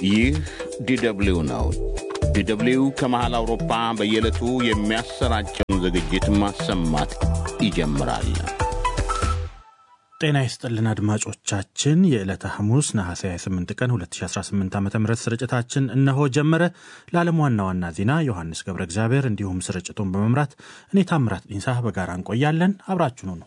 ይህ ዲደብሊው ነው። ዲደብሊው ከመሃል አውሮፓ በየዕለቱ የሚያሰራጨውን ዝግጅት ማሰማት ይጀምራል። ጤና ይስጥልን አድማጮቻችን፣ የዕለተ ሐሙስ ነሐሴ 28 ቀን 2018 ዓ ም ስርጭታችን እነሆ ጀመረ። ለዓለም ዋና ዋና ዜና ዮሐንስ ገብረ እግዚአብሔር እንዲሁም ስርጭቱን በመምራት እኔ ታምራት ዲንሳ በጋራ እንቆያለን። አብራችኑ ነው።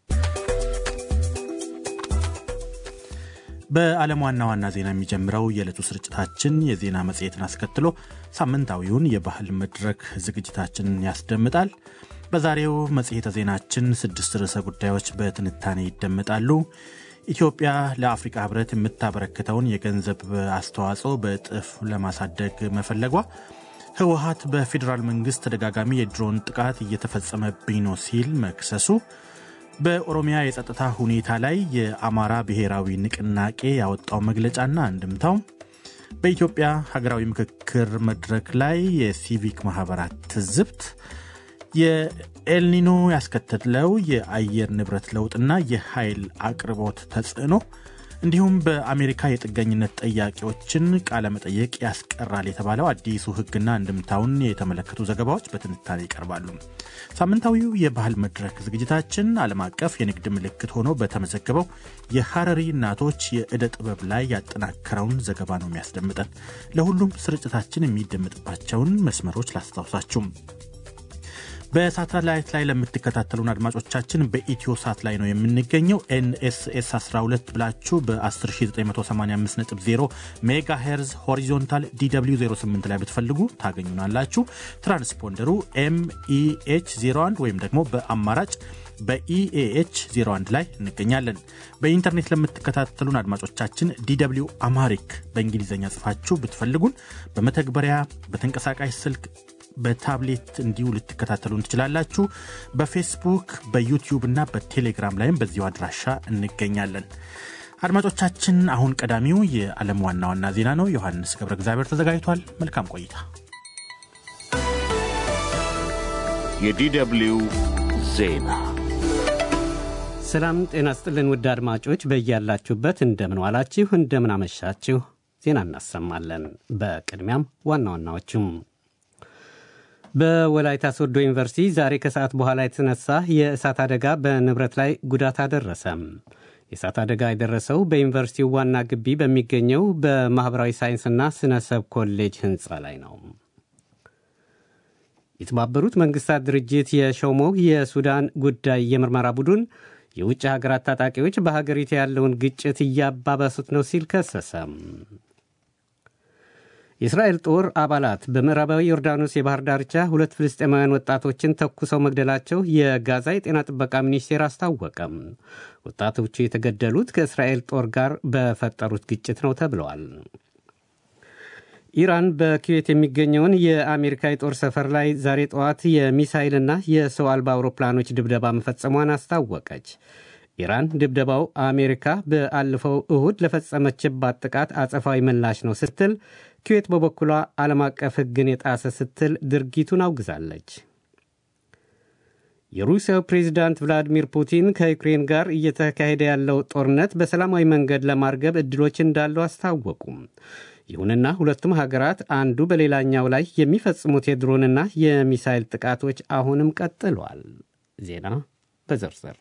በዓለም ዋና ዋና ዜና የሚጀምረው የዕለቱ ስርጭታችን የዜና መጽሔትን አስከትሎ ሳምንታዊውን የባህል መድረክ ዝግጅታችንን ያስደምጣል። በዛሬው መጽሔተ ዜናችን ስድስት ርዕሰ ጉዳዮች በትንታኔ ይደመጣሉ። ኢትዮጵያ ለአፍሪካ ሕብረት የምታበረክተውን የገንዘብ አስተዋጽኦ በእጥፍ ለማሳደግ መፈለጓ፣ ህወሀት በፌዴራል መንግስት ተደጋጋሚ የድሮን ጥቃት እየተፈጸመብኝ ነው ሲል መክሰሱ፣ በኦሮሚያ የጸጥታ ሁኔታ ላይ የአማራ ብሔራዊ ንቅናቄ ያወጣው መግለጫና አንድምታው፣ በኢትዮጵያ ሀገራዊ ምክክር መድረክ ላይ የሲቪክ ማህበራት ትዝብት የኤልኒኖ ያስከተለው የአየር ንብረት ለውጥና የኃይል አቅርቦት ተጽዕኖ እንዲሁም በአሜሪካ የጥገኝነት ጠያቂዎችን ቃለመጠየቅ ያስቀራል የተባለው አዲሱ ህግና እንድምታውን የተመለከቱ ዘገባዎች በትንታኔ ይቀርባሉ። ሳምንታዊው የባህል መድረክ ዝግጅታችን ዓለም አቀፍ የንግድ ምልክት ሆኖ በተመዘገበው የሐረሪ እናቶች የዕደ ጥበብ ላይ ያጠናከረውን ዘገባ ነው የሚያስደምጠን። ለሁሉም ስርጭታችን የሚደመጥባቸውን መስመሮች ላስታውሳችሁም በሳተላይት ላይ ለምትከታተሉን አድማጮቻችን በኢትዮ ሳት ላይ ነው የምንገኘው። ኤንኤስኤስ 12 ብላችሁ በ10985.0 ሜጋ ሄርዝ ሆሪዞንታል ዲw 08 ላይ ብትፈልጉ ታገኙናላችሁ። ትራንስፖንደሩ ኤምኢኤች 01 ወይም ደግሞ በአማራጭ በኢኤኤች 01 ላይ እንገኛለን። በኢንተርኔት ለምትከታተሉን አድማጮቻችን ዲw አማሪክ በእንግሊዝኛ ጽፋችሁ ብትፈልጉን በመተግበሪያ በተንቀሳቃሽ ስልክ በታብሌት እንዲሁ ልትከታተሉን ትችላላችሁ። በፌስቡክ በዩቲዩብ እና በቴሌግራም ላይም በዚሁ አድራሻ እንገኛለን። አድማጮቻችን፣ አሁን ቀዳሚው የዓለም ዋና ዋና ዜና ነው። ዮሐንስ ገብረ እግዚአብሔር ተዘጋጅቷል። መልካም ቆይታ። የዲደብሊው ዜና ሰላም ጤና ስጥልን። ውድ አድማጮች በያላችሁበት እንደምን ዋላችሁ፣ እንደምን አመሻችሁ። ዜና እናሰማለን። በቅድሚያም ዋና ዋናዎቹም በወላይታ ሶዶ ዩኒቨርሲቲ ዛሬ ከሰዓት በኋላ የተነሳ የእሳት አደጋ በንብረት ላይ ጉዳት አደረሰ። የእሳት አደጋ የደረሰው በዩኒቨርሲቲው ዋና ግቢ በሚገኘው በማኅበራዊ ሳይንስና ስነ ሰብ ኮሌጅ ሕንፃ ላይ ነው። የተባበሩት መንግሥታት ድርጅት የሾመው የሱዳን ጉዳይ የምርመራ ቡድን የውጭ ሀገራት ታጣቂዎች በሀገሪቱ ያለውን ግጭት እያባባሱት ነው ሲል ከሰሰ። የእስራኤል ጦር አባላት በምዕራባዊ ዮርዳኖስ የባህር ዳርቻ ሁለት ፍልስጤማውያን ወጣቶችን ተኩሰው መግደላቸው የጋዛ የጤና ጥበቃ ሚኒስቴር አስታወቀም። ወጣቶቹ የተገደሉት ከእስራኤል ጦር ጋር በፈጠሩት ግጭት ነው ተብለዋል። ኢራን በኩዌት የሚገኘውን የአሜሪካ የጦር ሰፈር ላይ ዛሬ ጠዋት የሚሳይልና የሰው አልባ አውሮፕላኖች ድብደባ መፈጸሟን አስታወቀች። ኢራን ድብደባው አሜሪካ በአለፈው እሁድ ለፈጸመችባት ጥቃት አጸፋዊ ምላሽ ነው ስትል ኩዌት በበኩሏ ዓለም አቀፍ ሕግን የጣሰ ስትል ድርጊቱን አውግዛለች። የሩሲያው ፕሬዚዳንት ቭላዲሚር ፑቲን ከዩክሬን ጋር እየተካሄደ ያለው ጦርነት በሰላማዊ መንገድ ለማርገብ ዕድሎች እንዳሉ አስታወቁም። ይሁንና ሁለቱም ሀገራት አንዱ በሌላኛው ላይ የሚፈጽሙት የድሮንና የሚሳይል ጥቃቶች አሁንም ቀጥለዋል። ዜና በዝርዝር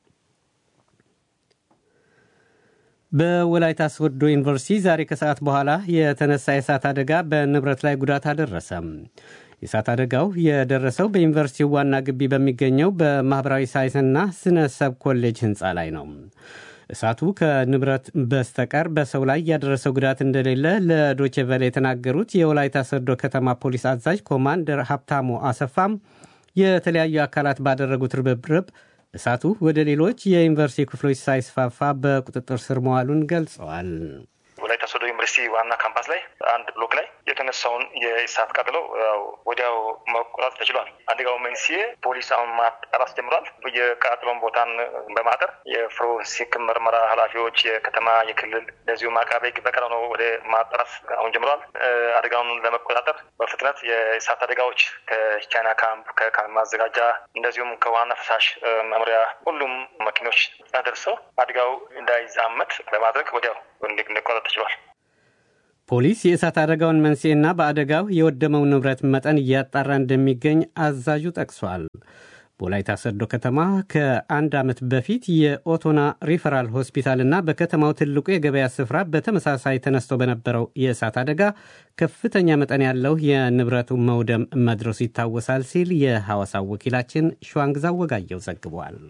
በወላይታ ሶዶ ዩኒቨርሲቲ ዛሬ ከሰዓት በኋላ የተነሳ የእሳት አደጋ በንብረት ላይ ጉዳት አደረሰ። የእሳት አደጋው የደረሰው በዩኒቨርሲቲው ዋና ግቢ በሚገኘው በማኅበራዊ ሳይንስና ስነ ሰብ ኮሌጅ ሕንፃ ላይ ነው። እሳቱ ከንብረት በስተቀር በሰው ላይ ያደረሰው ጉዳት እንደሌለ ለዶቼ ቬለ የተናገሩት የወላይታ ሶዶ ከተማ ፖሊስ አዛዥ ኮማንደር ሀብታሙ አሰፋም የተለያዩ አካላት ባደረጉት ርብርብ እሳቱ ወደ ሌሎች የዩኒቨርሲቲ ክፍሎች ሳይስፋፋ በቁጥጥር ስር መዋሉን ገልጸዋል። ወላይታ ሶዶ ዩኒቨርሲቲ ዋና ካምፓስ ላይ አንድ ብሎክ ላይ የተነሳውን የእሳት ቃጠሎ ወዲያው መቆጣጠር ተችሏል። አደጋው መንስኤ ፖሊስ አሁን ማጣራት ጀምሯል። የቃጠሎን ቦታን በማጠር የፎረንሲክ ምርመራ ኃላፊዎች የከተማ የክልል እንደዚሁም አቃቤ ሕግ በቀረው ነው ወደ ማጣራት አሁን ጀምሯል። አደጋውን ለመቆጣጠር በፍጥነት የእሳት አደጋዎች ከቻይና ካምፕ ከካምፕ ማዘጋጃ እንደዚሁም ከዋና ፈሳሽ መምሪያ ሁሉም መኪኖች ደርሰው አደጋው እንዳይዛመት በማድረግ ወዲያው እንዲቆጣጠር ተችሏል። ፖሊስ የእሳት አደጋውን መንስኤና በአደጋው የወደመው ንብረት መጠን እያጣራ እንደሚገኝ አዛዡ ጠቅሷል። በወላይታ ሰዶ ከተማ ከአንድ ዓመት በፊት የኦቶና ሪፈራል ሆስፒታልና በከተማው ትልቁ የገበያ ስፍራ በተመሳሳይ ተነስቶ በነበረው የእሳት አደጋ ከፍተኛ መጠን ያለው የንብረቱ መውደም መድረሱ ይታወሳል ሲል የሐዋሳው ወኪላችን ሸዋንግዛ ወጋየው ዘግቧል።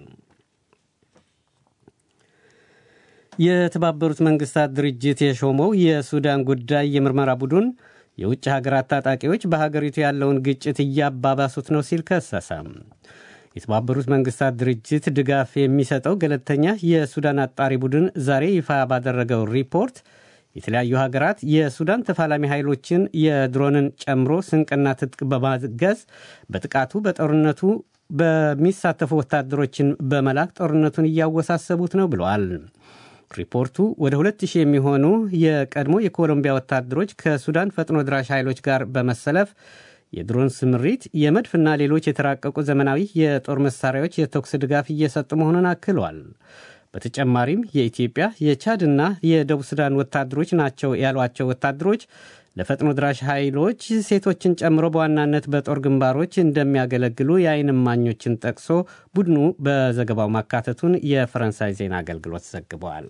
የተባበሩት መንግስታት ድርጅት የሾመው የሱዳን ጉዳይ የምርመራ ቡድን የውጭ ሀገራት ታጣቂዎች በሀገሪቱ ያለውን ግጭት እያባባሱት ነው ሲል ከሰሰ። የተባበሩት መንግስታት ድርጅት ድጋፍ የሚሰጠው ገለልተኛ የሱዳን አጣሪ ቡድን ዛሬ ይፋ ባደረገው ሪፖርት የተለያዩ ሀገራት የሱዳን ተፋላሚ ኃይሎችን የድሮንን ጨምሮ ስንቅና ትጥቅ በማገዝ በጥቃቱ በጦርነቱ በሚሳተፉ ወታደሮችን በመላክ ጦርነቱን እያወሳሰቡት ነው ብለዋል። ሪፖርቱ ወደ 2000 የሚሆኑ የቀድሞ የኮሎምቢያ ወታደሮች ከሱዳን ፈጥኖ ድራሽ ኃይሎች ጋር በመሰለፍ የድሮን ስምሪት፣ የመድፍና ሌሎች የተራቀቁ ዘመናዊ የጦር መሳሪያዎች የተኩስ ድጋፍ እየሰጡ መሆኑን አክለዋል። በተጨማሪም የኢትዮጵያ የቻድና የደቡብ ሱዳን ወታደሮች ናቸው ያሏቸው ወታደሮች ለፈጥኖ ድራሽ ኃይሎች ሴቶችን ጨምሮ በዋናነት በጦር ግንባሮች እንደሚያገለግሉ የዓይን እማኞችን ጠቅሶ ቡድኑ በዘገባው ማካተቱን የፈረንሳይ ዜና አገልግሎት ዘግበዋል።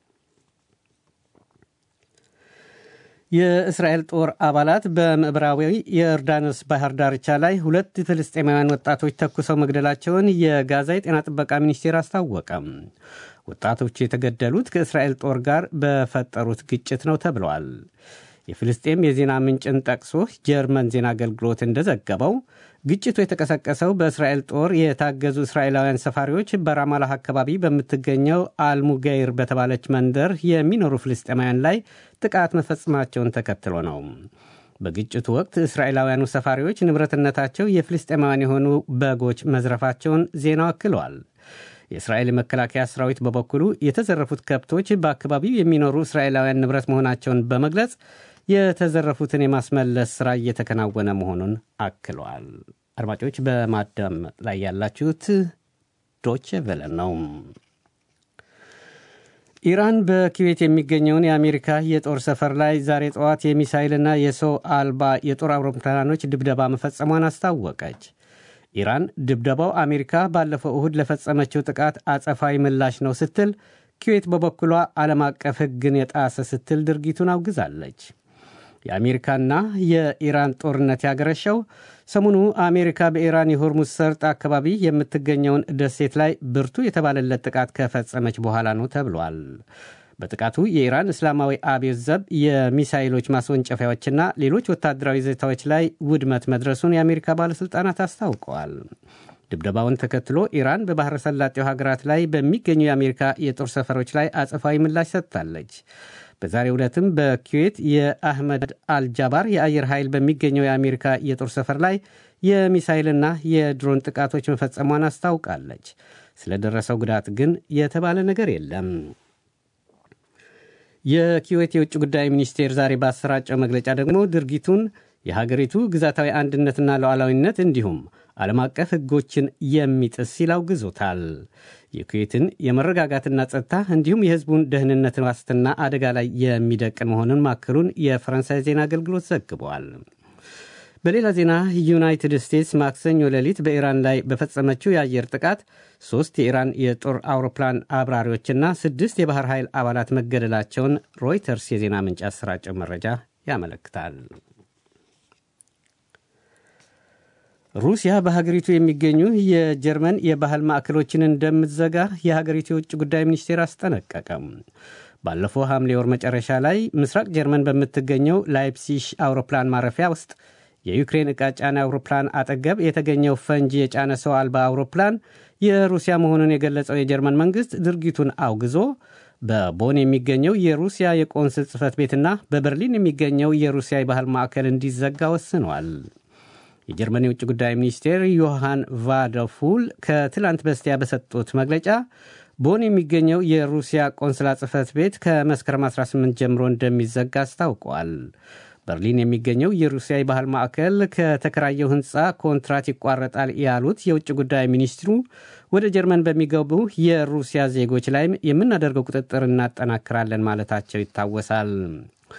የእስራኤል ጦር አባላት በምዕራባዊ የዮርዳኖስ ባህር ዳርቻ ላይ ሁለት ፍልስጤማውያን ወጣቶች ተኩሰው መግደላቸውን የጋዛ የጤና ጥበቃ ሚኒስቴር አስታወቀም። ወጣቶቹ የተገደሉት ከእስራኤል ጦር ጋር በፈጠሩት ግጭት ነው ተብለዋል። የፍልስጤም የዜና ምንጭን ጠቅሶ ጀርመን ዜና አገልግሎት እንደዘገበው ግጭቱ የተቀሰቀሰው በእስራኤል ጦር የታገዙ እስራኤላውያን ሰፋሪዎች በራማላህ አካባቢ በምትገኘው አልሙገይር በተባለች መንደር የሚኖሩ ፍልስጤማውያን ላይ ጥቃት መፈጸማቸውን ተከትሎ ነው። በግጭቱ ወቅት እስራኤላውያኑ ሰፋሪዎች ንብረትነታቸው የፍልስጤማውያን የሆኑ በጎች መዝረፋቸውን ዜናው አክለዋል። የእስራኤል የመከላከያ ሰራዊት በበኩሉ የተዘረፉት ከብቶች በአካባቢው የሚኖሩ እስራኤላውያን ንብረት መሆናቸውን በመግለጽ የተዘረፉትን የማስመለስ ሥራ እየተከናወነ መሆኑን አክለዋል። አድማጮች በማዳመጥ ላይ ያላችሁት ዶቼ ቬለ ነው። ኢራን በኩዌት የሚገኘውን የአሜሪካ የጦር ሰፈር ላይ ዛሬ ጠዋት የሚሳይልና የሰው አልባ የጦር አውሮፕላኖች ድብደባ መፈጸሟን አስታወቀች። ኢራን ድብደባው አሜሪካ ባለፈው እሁድ ለፈጸመችው ጥቃት አጸፋዊ ምላሽ ነው ስትል፣ ኩዌት በበኩሏ ዓለም አቀፍ ሕግን የጣሰ ስትል ድርጊቱን አውግዛለች። የአሜሪካና የኢራን ጦርነት ያገረሸው ሰሞኑ አሜሪካ በኢራን የሆርሙዝ ሰርጥ አካባቢ የምትገኘውን ደሴት ላይ ብርቱ የተባለለት ጥቃት ከፈጸመች በኋላ ነው ተብሏል። በጥቃቱ የኢራን እስላማዊ አብዮት ዘብ የሚሳይሎች ማስወንጨፊያዎችና ሌሎች ወታደራዊ ይዞታዎች ላይ ውድመት መድረሱን የአሜሪካ ባለሥልጣናት አስታውቀዋል። ድብደባውን ተከትሎ ኢራን በባሕረ ሰላጤው ሀገራት ላይ በሚገኙ የአሜሪካ የጦር ሰፈሮች ላይ አጸፋዊ ምላሽ ሰጥታለች። በዛሬው ዕለትም በኩዌት የአህመድ አልጃባር የአየር ኃይል በሚገኘው የአሜሪካ የጦር ሰፈር ላይ የሚሳይልና የድሮን ጥቃቶች መፈጸሟን አስታውቃለች። ስለደረሰው ጉዳት ግን የተባለ ነገር የለም። የኩዌት የውጭ ጉዳይ ሚኒስቴር ዛሬ ባሰራጨው መግለጫ ደግሞ ድርጊቱን የሀገሪቱ ግዛታዊ አንድነትና ሉዓላዊነት እንዲሁም ዓለም አቀፍ ሕጎችን የሚጥስ ሲል አውግዞታል። የኩዌትን የመረጋጋትና ጸጥታ እንዲሁም የሕዝቡን ደህንነት ዋስትና አደጋ ላይ የሚደቅን መሆኑን ማከሉን የፈረንሳይ ዜና አገልግሎት ዘግቧል። በሌላ ዜና ዩናይትድ ስቴትስ ማክሰኞ ሌሊት በኢራን ላይ በፈጸመችው የአየር ጥቃት ሦስት የኢራን የጦር አውሮፕላን አብራሪዎችና ስድስት የባህር ኃይል አባላት መገደላቸውን ሮይተርስ የዜና ምንጭ ያሰራጨው መረጃ ያመለክታል። ሩሲያ በሀገሪቱ የሚገኙ የጀርመን የባህል ማዕከሎችን እንደምትዘጋ የሀገሪቱ የውጭ ጉዳይ ሚኒስቴር አስጠነቀቀም። ባለፈው ሐምሌ ወር መጨረሻ ላይ ምስራቅ ጀርመን በምትገኘው ላይፕሲሽ አውሮፕላን ማረፊያ ውስጥ የዩክሬን ዕቃ ጫና አውሮፕላን አጠገብ የተገኘው ፈንጂ የጫነ ሰው አልባ አውሮፕላን የሩሲያ መሆኑን የገለጸው የጀርመን መንግሥት ድርጊቱን አውግዞ በቦን የሚገኘው የሩሲያ የቆንስል ጽሕፈት ቤትና በበርሊን የሚገኘው የሩሲያ የባህል ማዕከል እንዲዘጋ ወስኗል። የጀርመን የውጭ ጉዳይ ሚኒስቴር ዮሐን ቫደፉል ከትላንት በስቲያ በሰጡት መግለጫ ቦን የሚገኘው የሩሲያ ቆንስላ ጽሕፈት ቤት ከመስከረም 18 ጀምሮ እንደሚዘጋ አስታውቋል። በርሊን የሚገኘው የሩሲያ የባህል ማዕከል ከተከራየው ሕንፃ ኮንትራት ይቋረጣል ያሉት የውጭ ጉዳይ ሚኒስትሩ ወደ ጀርመን በሚገቡ የሩሲያ ዜጎች ላይም የምናደርገው ቁጥጥር እናጠናክራለን ማለታቸው ይታወሳል።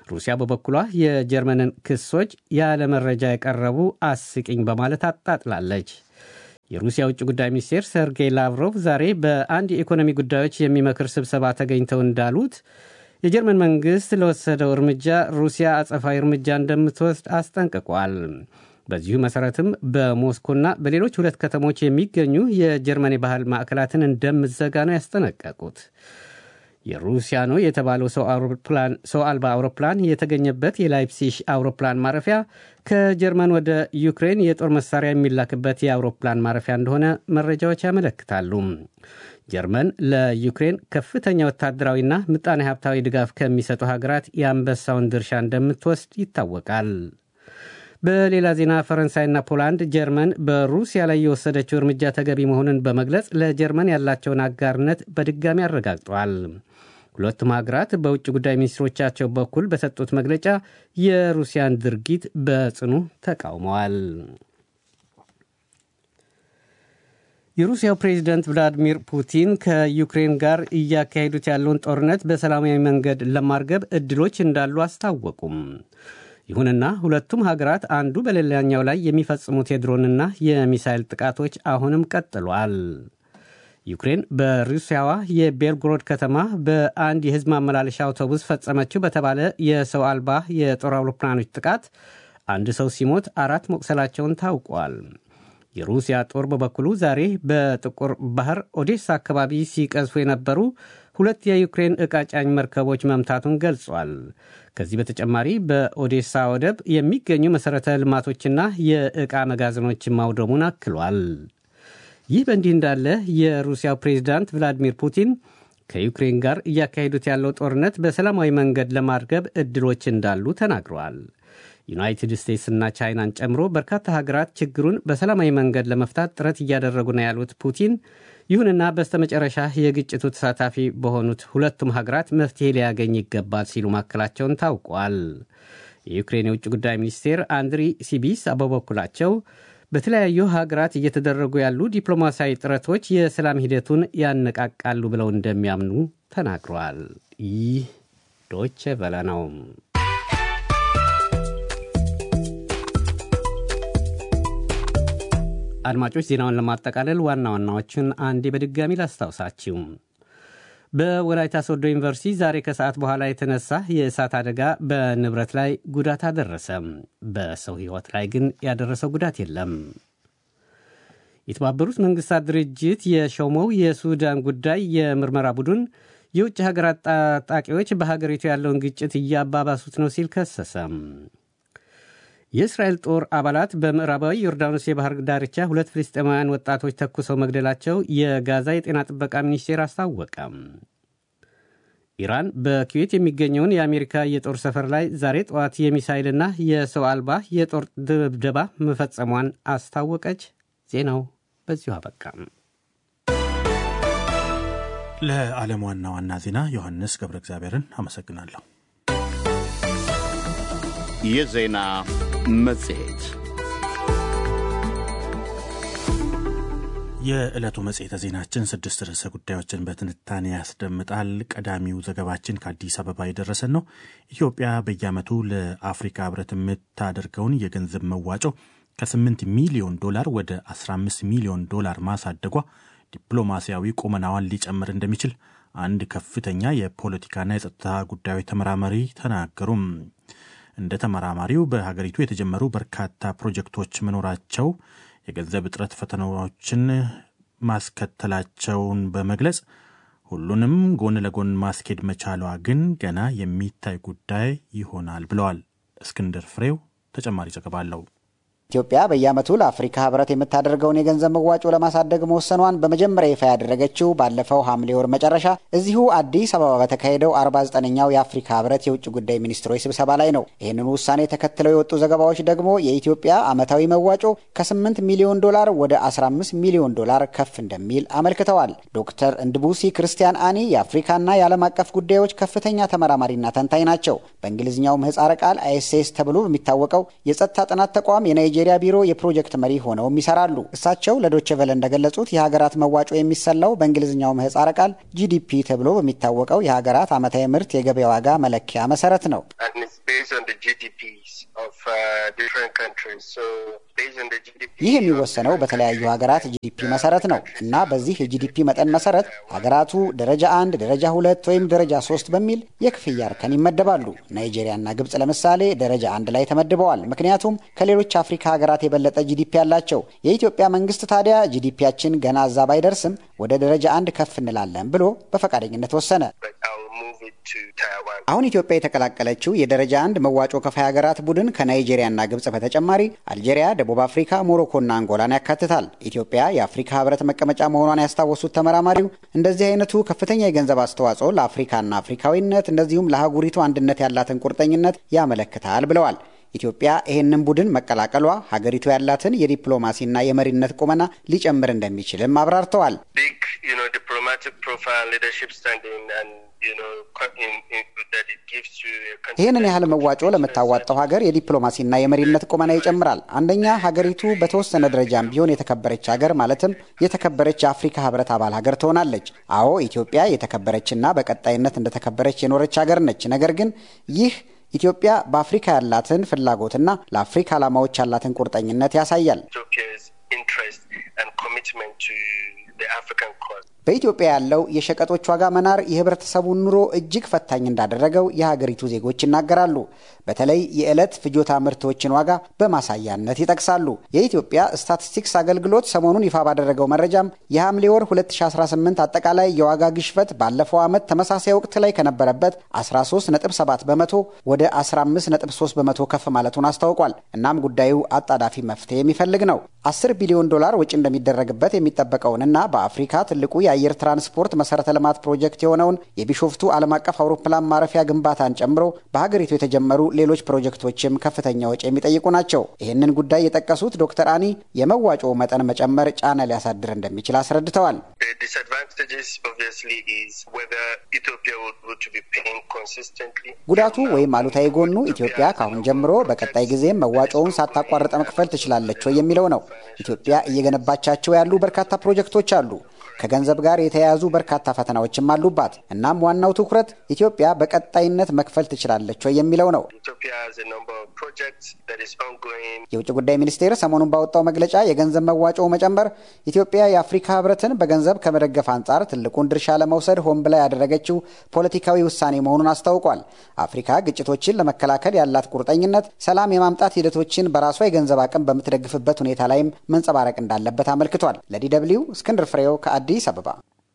ሩሲያ በበኩሏ የጀርመንን ክሶች ያለ መረጃ የቀረቡ አስቂኝ በማለት አጣጥላለች። የሩሲያ ውጭ ጉዳይ ሚኒስቴር ሰርጌይ ላቭሮቭ ዛሬ በአንድ የኢኮኖሚ ጉዳዮች የሚመክር ስብሰባ ተገኝተው እንዳሉት የጀርመን መንግሥት ለወሰደው እርምጃ ሩሲያ አጸፋዊ እርምጃ እንደምትወስድ አስጠንቅቋል። በዚሁ መሠረትም በሞስኮና በሌሎች ሁለት ከተሞች የሚገኙ የጀርመን የባህል ማዕከላትን እንደምትዘጋ ነው ያስጠነቀቁት። የሩሲያ ነው የተባለው ሰው አልባ አውሮፕላን የተገኘበት የላይፕሲሽ አውሮፕላን ማረፊያ ከጀርመን ወደ ዩክሬን የጦር መሳሪያ የሚላክበት የአውሮፕላን ማረፊያ እንደሆነ መረጃዎች ያመለክታሉ። ጀርመን ለዩክሬን ከፍተኛ ወታደራዊና ምጣኔ ሀብታዊ ድጋፍ ከሚሰጡ ሀገራት የአንበሳውን ድርሻ እንደምትወስድ ይታወቃል። በሌላ ዜና ፈረንሳይና ፖላንድ ጀርመን በሩሲያ ላይ የወሰደችው እርምጃ ተገቢ መሆኑን በመግለጽ ለጀርመን ያላቸውን አጋርነት በድጋሚ አረጋግጠዋል። ሁለቱም ሀገራት በውጭ ጉዳይ ሚኒስትሮቻቸው በኩል በሰጡት መግለጫ የሩሲያን ድርጊት በጽኑ ተቃውመዋል። የሩሲያው ፕሬዚደንት ቭላዲሚር ፑቲን ከዩክሬን ጋር እያካሄዱት ያለውን ጦርነት በሰላማዊ መንገድ ለማርገብ እድሎች እንዳሉ አስታወቁም። ይሁንና ሁለቱም ሀገራት አንዱ በሌላኛው ላይ የሚፈጽሙት የድሮንና የሚሳይል ጥቃቶች አሁንም ቀጥሏል። ዩክሬን በሩሲያዋ የቤልግሮድ ከተማ በአንድ የሕዝብ ማመላለሻ አውቶቡስ ፈጸመችው በተባለ የሰው አልባ የጦር አውሮፕላኖች ጥቃት አንድ ሰው ሲሞት አራት መቁሰላቸውን ታውቋል። የሩሲያ ጦር በበኩሉ ዛሬ በጥቁር ባህር ኦዴሳ አካባቢ ሲቀዝፉ የነበሩ ሁለት የዩክሬን ዕቃ ጫኝ መርከቦች መምታቱን ገልጿል። ከዚህ በተጨማሪ በኦዴሳ ወደብ የሚገኙ መሠረተ ልማቶችና የዕቃ መጋዘኖችን ማውደሙን አክሏል። ይህ በእንዲህ እንዳለ የሩሲያው ፕሬዚዳንት ቭላዲሚር ፑቲን ከዩክሬን ጋር እያካሄዱት ያለው ጦርነት በሰላማዊ መንገድ ለማርገብ እድሎች እንዳሉ ተናግረዋል። ዩናይትድ ስቴትስና ቻይናን ጨምሮ በርካታ ሀገራት ችግሩን በሰላማዊ መንገድ ለመፍታት ጥረት እያደረጉ ነው ያሉት ፑቲን ይሁንና በስተመጨረሻ የግጭቱ ተሳታፊ በሆኑት ሁለቱም ሀገራት መፍትሄ ሊያገኝ ይገባል ሲሉ ማከላቸውን ታውቋል። የዩክሬን የውጭ ጉዳይ ሚኒስቴር አንድሪ ሲቢስ በበኩላቸው በተለያዩ ሀገራት እየተደረጉ ያሉ ዲፕሎማሲያዊ ጥረቶች የሰላም ሂደቱን ያነቃቃሉ ብለው እንደሚያምኑ ተናግረዋል። ይህ ዶቼ ቨለ ነው። አድማጮች ዜናውን ለማጠቃለል ዋና ዋናዎችን አንዴ በድጋሚ ላስታውሳችሁ። በወላይታ ሶዶ ዩኒቨርሲቲ ዛሬ ከሰዓት በኋላ የተነሳ የእሳት አደጋ በንብረት ላይ ጉዳት አደረሰ። በሰው ሕይወት ላይ ግን ያደረሰው ጉዳት የለም። የተባበሩት መንግስታት ድርጅት የሾመው የሱዳን ጉዳይ የምርመራ ቡድን የውጭ ሀገራት ታጣቂዎች በሀገሪቱ ያለውን ግጭት እያባባሱት ነው ሲል ከሰሰ። የእስራኤል ጦር አባላት በምዕራባዊ ዮርዳኖስ የባህር ዳርቻ ሁለት ፍልስጤማውያን ወጣቶች ተኩሰው መግደላቸው የጋዛ የጤና ጥበቃ ሚኒስቴር አስታወቀ። ኢራን በኩዌት የሚገኘውን የአሜሪካ የጦር ሰፈር ላይ ዛሬ ጠዋት የሚሳይልና የሰው አልባ የጦር ድብደባ መፈጸሟን አስታወቀች። ዜናው በዚሁ አበቃ። ለዓለም ዋና ዋና ዜና ዮሐንስ ገብረ እግዚአብሔርን አመሰግናለሁ። የዜና መጽሔት የዕለቱ መጽሔተ ዜናችን ስድስት ርዕሰ ጉዳዮችን በትንታኔ ያስደምጣል። ቀዳሚው ዘገባችን ከአዲስ አበባ የደረሰን ነው። ኢትዮጵያ በየዓመቱ ለአፍሪካ ሕብረት የምታደርገውን የገንዘብ መዋጮ ከ8 ሚሊዮን ዶላር ወደ 15 ሚሊዮን ዶላር ማሳደጓ ዲፕሎማሲያዊ ቁመናዋን ሊጨምር እንደሚችል አንድ ከፍተኛ የፖለቲካና የጸጥታ ጉዳዮች ተመራማሪ ተናገሩም። እንደ ተመራማሪው በሀገሪቱ የተጀመሩ በርካታ ፕሮጀክቶች መኖራቸው የገንዘብ እጥረት ፈተናዎችን ማስከተላቸውን በመግለጽ ሁሉንም ጎን ለጎን ማስኬድ መቻሏ ግን ገና የሚታይ ጉዳይ ይሆናል ብለዋል። እስክንድር ፍሬው ተጨማሪ ዘገባ አለው። ኢትዮጵያ በየዓመቱ ለአፍሪካ ህብረት የምታደርገውን የገንዘብ መዋጮ ለማሳደግ መወሰኗን በመጀመሪያ ይፋ ያደረገችው ባለፈው ሐምሌ ወር መጨረሻ እዚሁ አዲስ አበባ በተካሄደው 49ኛው የአፍሪካ ህብረት የውጭ ጉዳይ ሚኒስትሮች ስብሰባ ላይ ነው። ይህንኑ ውሳኔ ተከትለው የወጡ ዘገባዎች ደግሞ የኢትዮጵያ ዓመታዊ መዋጮ ከ8 ሚሊዮን ዶላር ወደ 15 ሚሊዮን ዶላር ከፍ እንደሚል አመልክተዋል። ዶክተር እንድቡሲ ክርስቲያን አኒ የአፍሪካና የዓለም አቀፍ ጉዳዮች ከፍተኛ ተመራማሪና ተንታኝ ናቸው። በእንግሊዝኛው ምህጻረ ቃል አይኤስኤስ ተብሎ በሚታወቀው የጸጥታ ጥናት ተቋም የናይጄሪያ ቢሮ የፕሮጀክት መሪ ሆነውም ይሰራሉ። እሳቸው ለዶቼ ቨለ እንደገለጹት የሀገራት መዋጮ የሚሰላው በእንግሊዝኛው ምህጻረ ቃል ጂዲፒ ተብሎ በሚታወቀው የሀገራት ዓመታዊ ምርት የገበያ ዋጋ መለኪያ መሰረት ነው። ይህ የሚወሰነው በተለያዩ ሀገራት ጂዲፒ መሰረት ነው እና በዚህ የጂዲፒ መጠን መሰረት ሀገራቱ ደረጃ አንድ፣ ደረጃ ሁለት ወይም ደረጃ ሶስት በሚል የክፍያ እርከን ይመደባሉ። ናይጄሪያና ግብጽ ለምሳሌ ደረጃ አንድ ላይ ተመድበዋል፣ ምክንያቱም ከሌሎች አፍሪካ ሀገራት የበለጠ ጂዲፒ ያላቸው። የኢትዮጵያ መንግስት ታዲያ ጂዲፒያችን ገና እዛ ባይደርስም ወደ ደረጃ አንድ ከፍ እንላለን ብሎ በፈቃደኝነት ወሰነ። አሁን ኢትዮጵያ የተቀላቀለችው የደረጃ አንድ መዋጮ ከፋይ ሀገራት ቡድን ከናይጄሪያና ግብጽ በተጨማሪ አልጄሪያ፣ ደቡብ አፍሪካ፣ ሞሮኮና አንጎላን ያካትታል። ኢትዮጵያ የአፍሪካ ህብረት መቀመጫ መሆኗን ያስታወሱት ተመራማሪው እንደዚህ አይነቱ ከፍተኛ የገንዘብ አስተዋጽኦ ለአፍሪካና አፍሪካዊነት እንደዚሁም ለአህጉሪቱ አንድነት ያላትን ቁርጠኝነት ያመለክታል ብለዋል። ኢትዮጵያ ይህንን ቡድን መቀላቀሏ ሀገሪቱ ያላትን የዲፕሎማሲና የመሪነት ቁመና ሊጨምር እንደሚችልም አብራርተዋል። ይህንን ያህል መዋጮ ለምታዋጣው ሀገር የዲፕሎማሲና የመሪነት ቁመና ይጨምራል። አንደኛ ሀገሪቱ በተወሰነ ደረጃም ቢሆን የተከበረች ሀገር ማለትም የተከበረች የአፍሪካ ህብረት አባል ሀገር ትሆናለች። አዎ ኢትዮጵያ የተከበረችና በቀጣይነት እንደተከበረች የኖረች ሀገር ነች። ነገር ግን ይህ ኢትዮጵያ በአፍሪካ ያላትን ፍላጎትና ለአፍሪካ ዓላማዎች ያላትን ቁርጠኝነት ያሳያል። በኢትዮጵያ ያለው የሸቀጦች ዋጋ መናር የህብረተሰቡን ኑሮ እጅግ ፈታኝ እንዳደረገው የሀገሪቱ ዜጎች ይናገራሉ። በተለይ የዕለት ፍጆታ ምርቶችን ዋጋ በማሳያነት ይጠቅሳሉ። የኢትዮጵያ ስታቲስቲክስ አገልግሎት ሰሞኑን ይፋ ባደረገው መረጃም የሐምሌ ወር 2018 አጠቃላይ የዋጋ ግሽበት ባለፈው ዓመት ተመሳሳይ ወቅት ላይ ከነበረበት 13.7 በመቶ ወደ 15.3 በመቶ ከፍ ማለቱን አስታውቋል። እናም ጉዳዩ አጣዳፊ መፍትሄ የሚፈልግ ነው። 10 ቢሊዮን ዶላር ወጪ እንደሚደረግበት የሚጠበቀውንና በአፍሪካ ትልቁ የአየር ትራንስፖርት መሰረተ ልማት ፕሮጀክት የሆነውን የቢሾፍቱ ዓለም አቀፍ አውሮፕላን ማረፊያ ግንባታን ጨምሮ በሀገሪቱ የተጀመሩ ሌሎች ፕሮጀክቶችም ከፍተኛ ወጪ የሚጠይቁ ናቸው። ይህንን ጉዳይ የጠቀሱት ዶክተር አኒ የመዋጮ መጠን መጨመር ጫና ሊያሳድር እንደሚችል አስረድተዋል። ጉዳቱ ወይም አሉታዊ ጎኑ ኢትዮጵያ ከአሁን ጀምሮ በቀጣይ ጊዜም መዋጮውን ሳታቋርጠ መክፈል ትችላለች ወይ የሚለው ነው። ኢትዮጵያ እየገነባቻቸው ያሉ በርካታ ፕሮጀክቶች አሉ። ከገንዘብ ጋር የተያያዙ በርካታ ፈተናዎችም አሉባት። እናም ዋናው ትኩረት ኢትዮጵያ በቀጣይነት መክፈል ትችላለች ወይ የሚለው ነው። የውጭ ጉዳይ ሚኒስቴር ሰሞኑን ባወጣው መግለጫ የገንዘብ መዋጮው መጨመር ኢትዮጵያ የአፍሪካ ሕብረትን በገንዘብ ከመደገፍ አንጻር ትልቁን ድርሻ ለመውሰድ ሆን ብላ ያደረገችው ፖለቲካዊ ውሳኔ መሆኑን አስታውቋል። አፍሪካ ግጭቶችን ለመከላከል ያላት ቁርጠኝነት ሰላም የማምጣት ሂደቶችን በራሷ የገንዘብ አቅም በምትደግፍበት ሁኔታ ላይም መንጸባረቅ እንዳለበት አመልክቷል። ለዲ ደብልዩ እስክንድር ፍሬው አዲስ አበባ።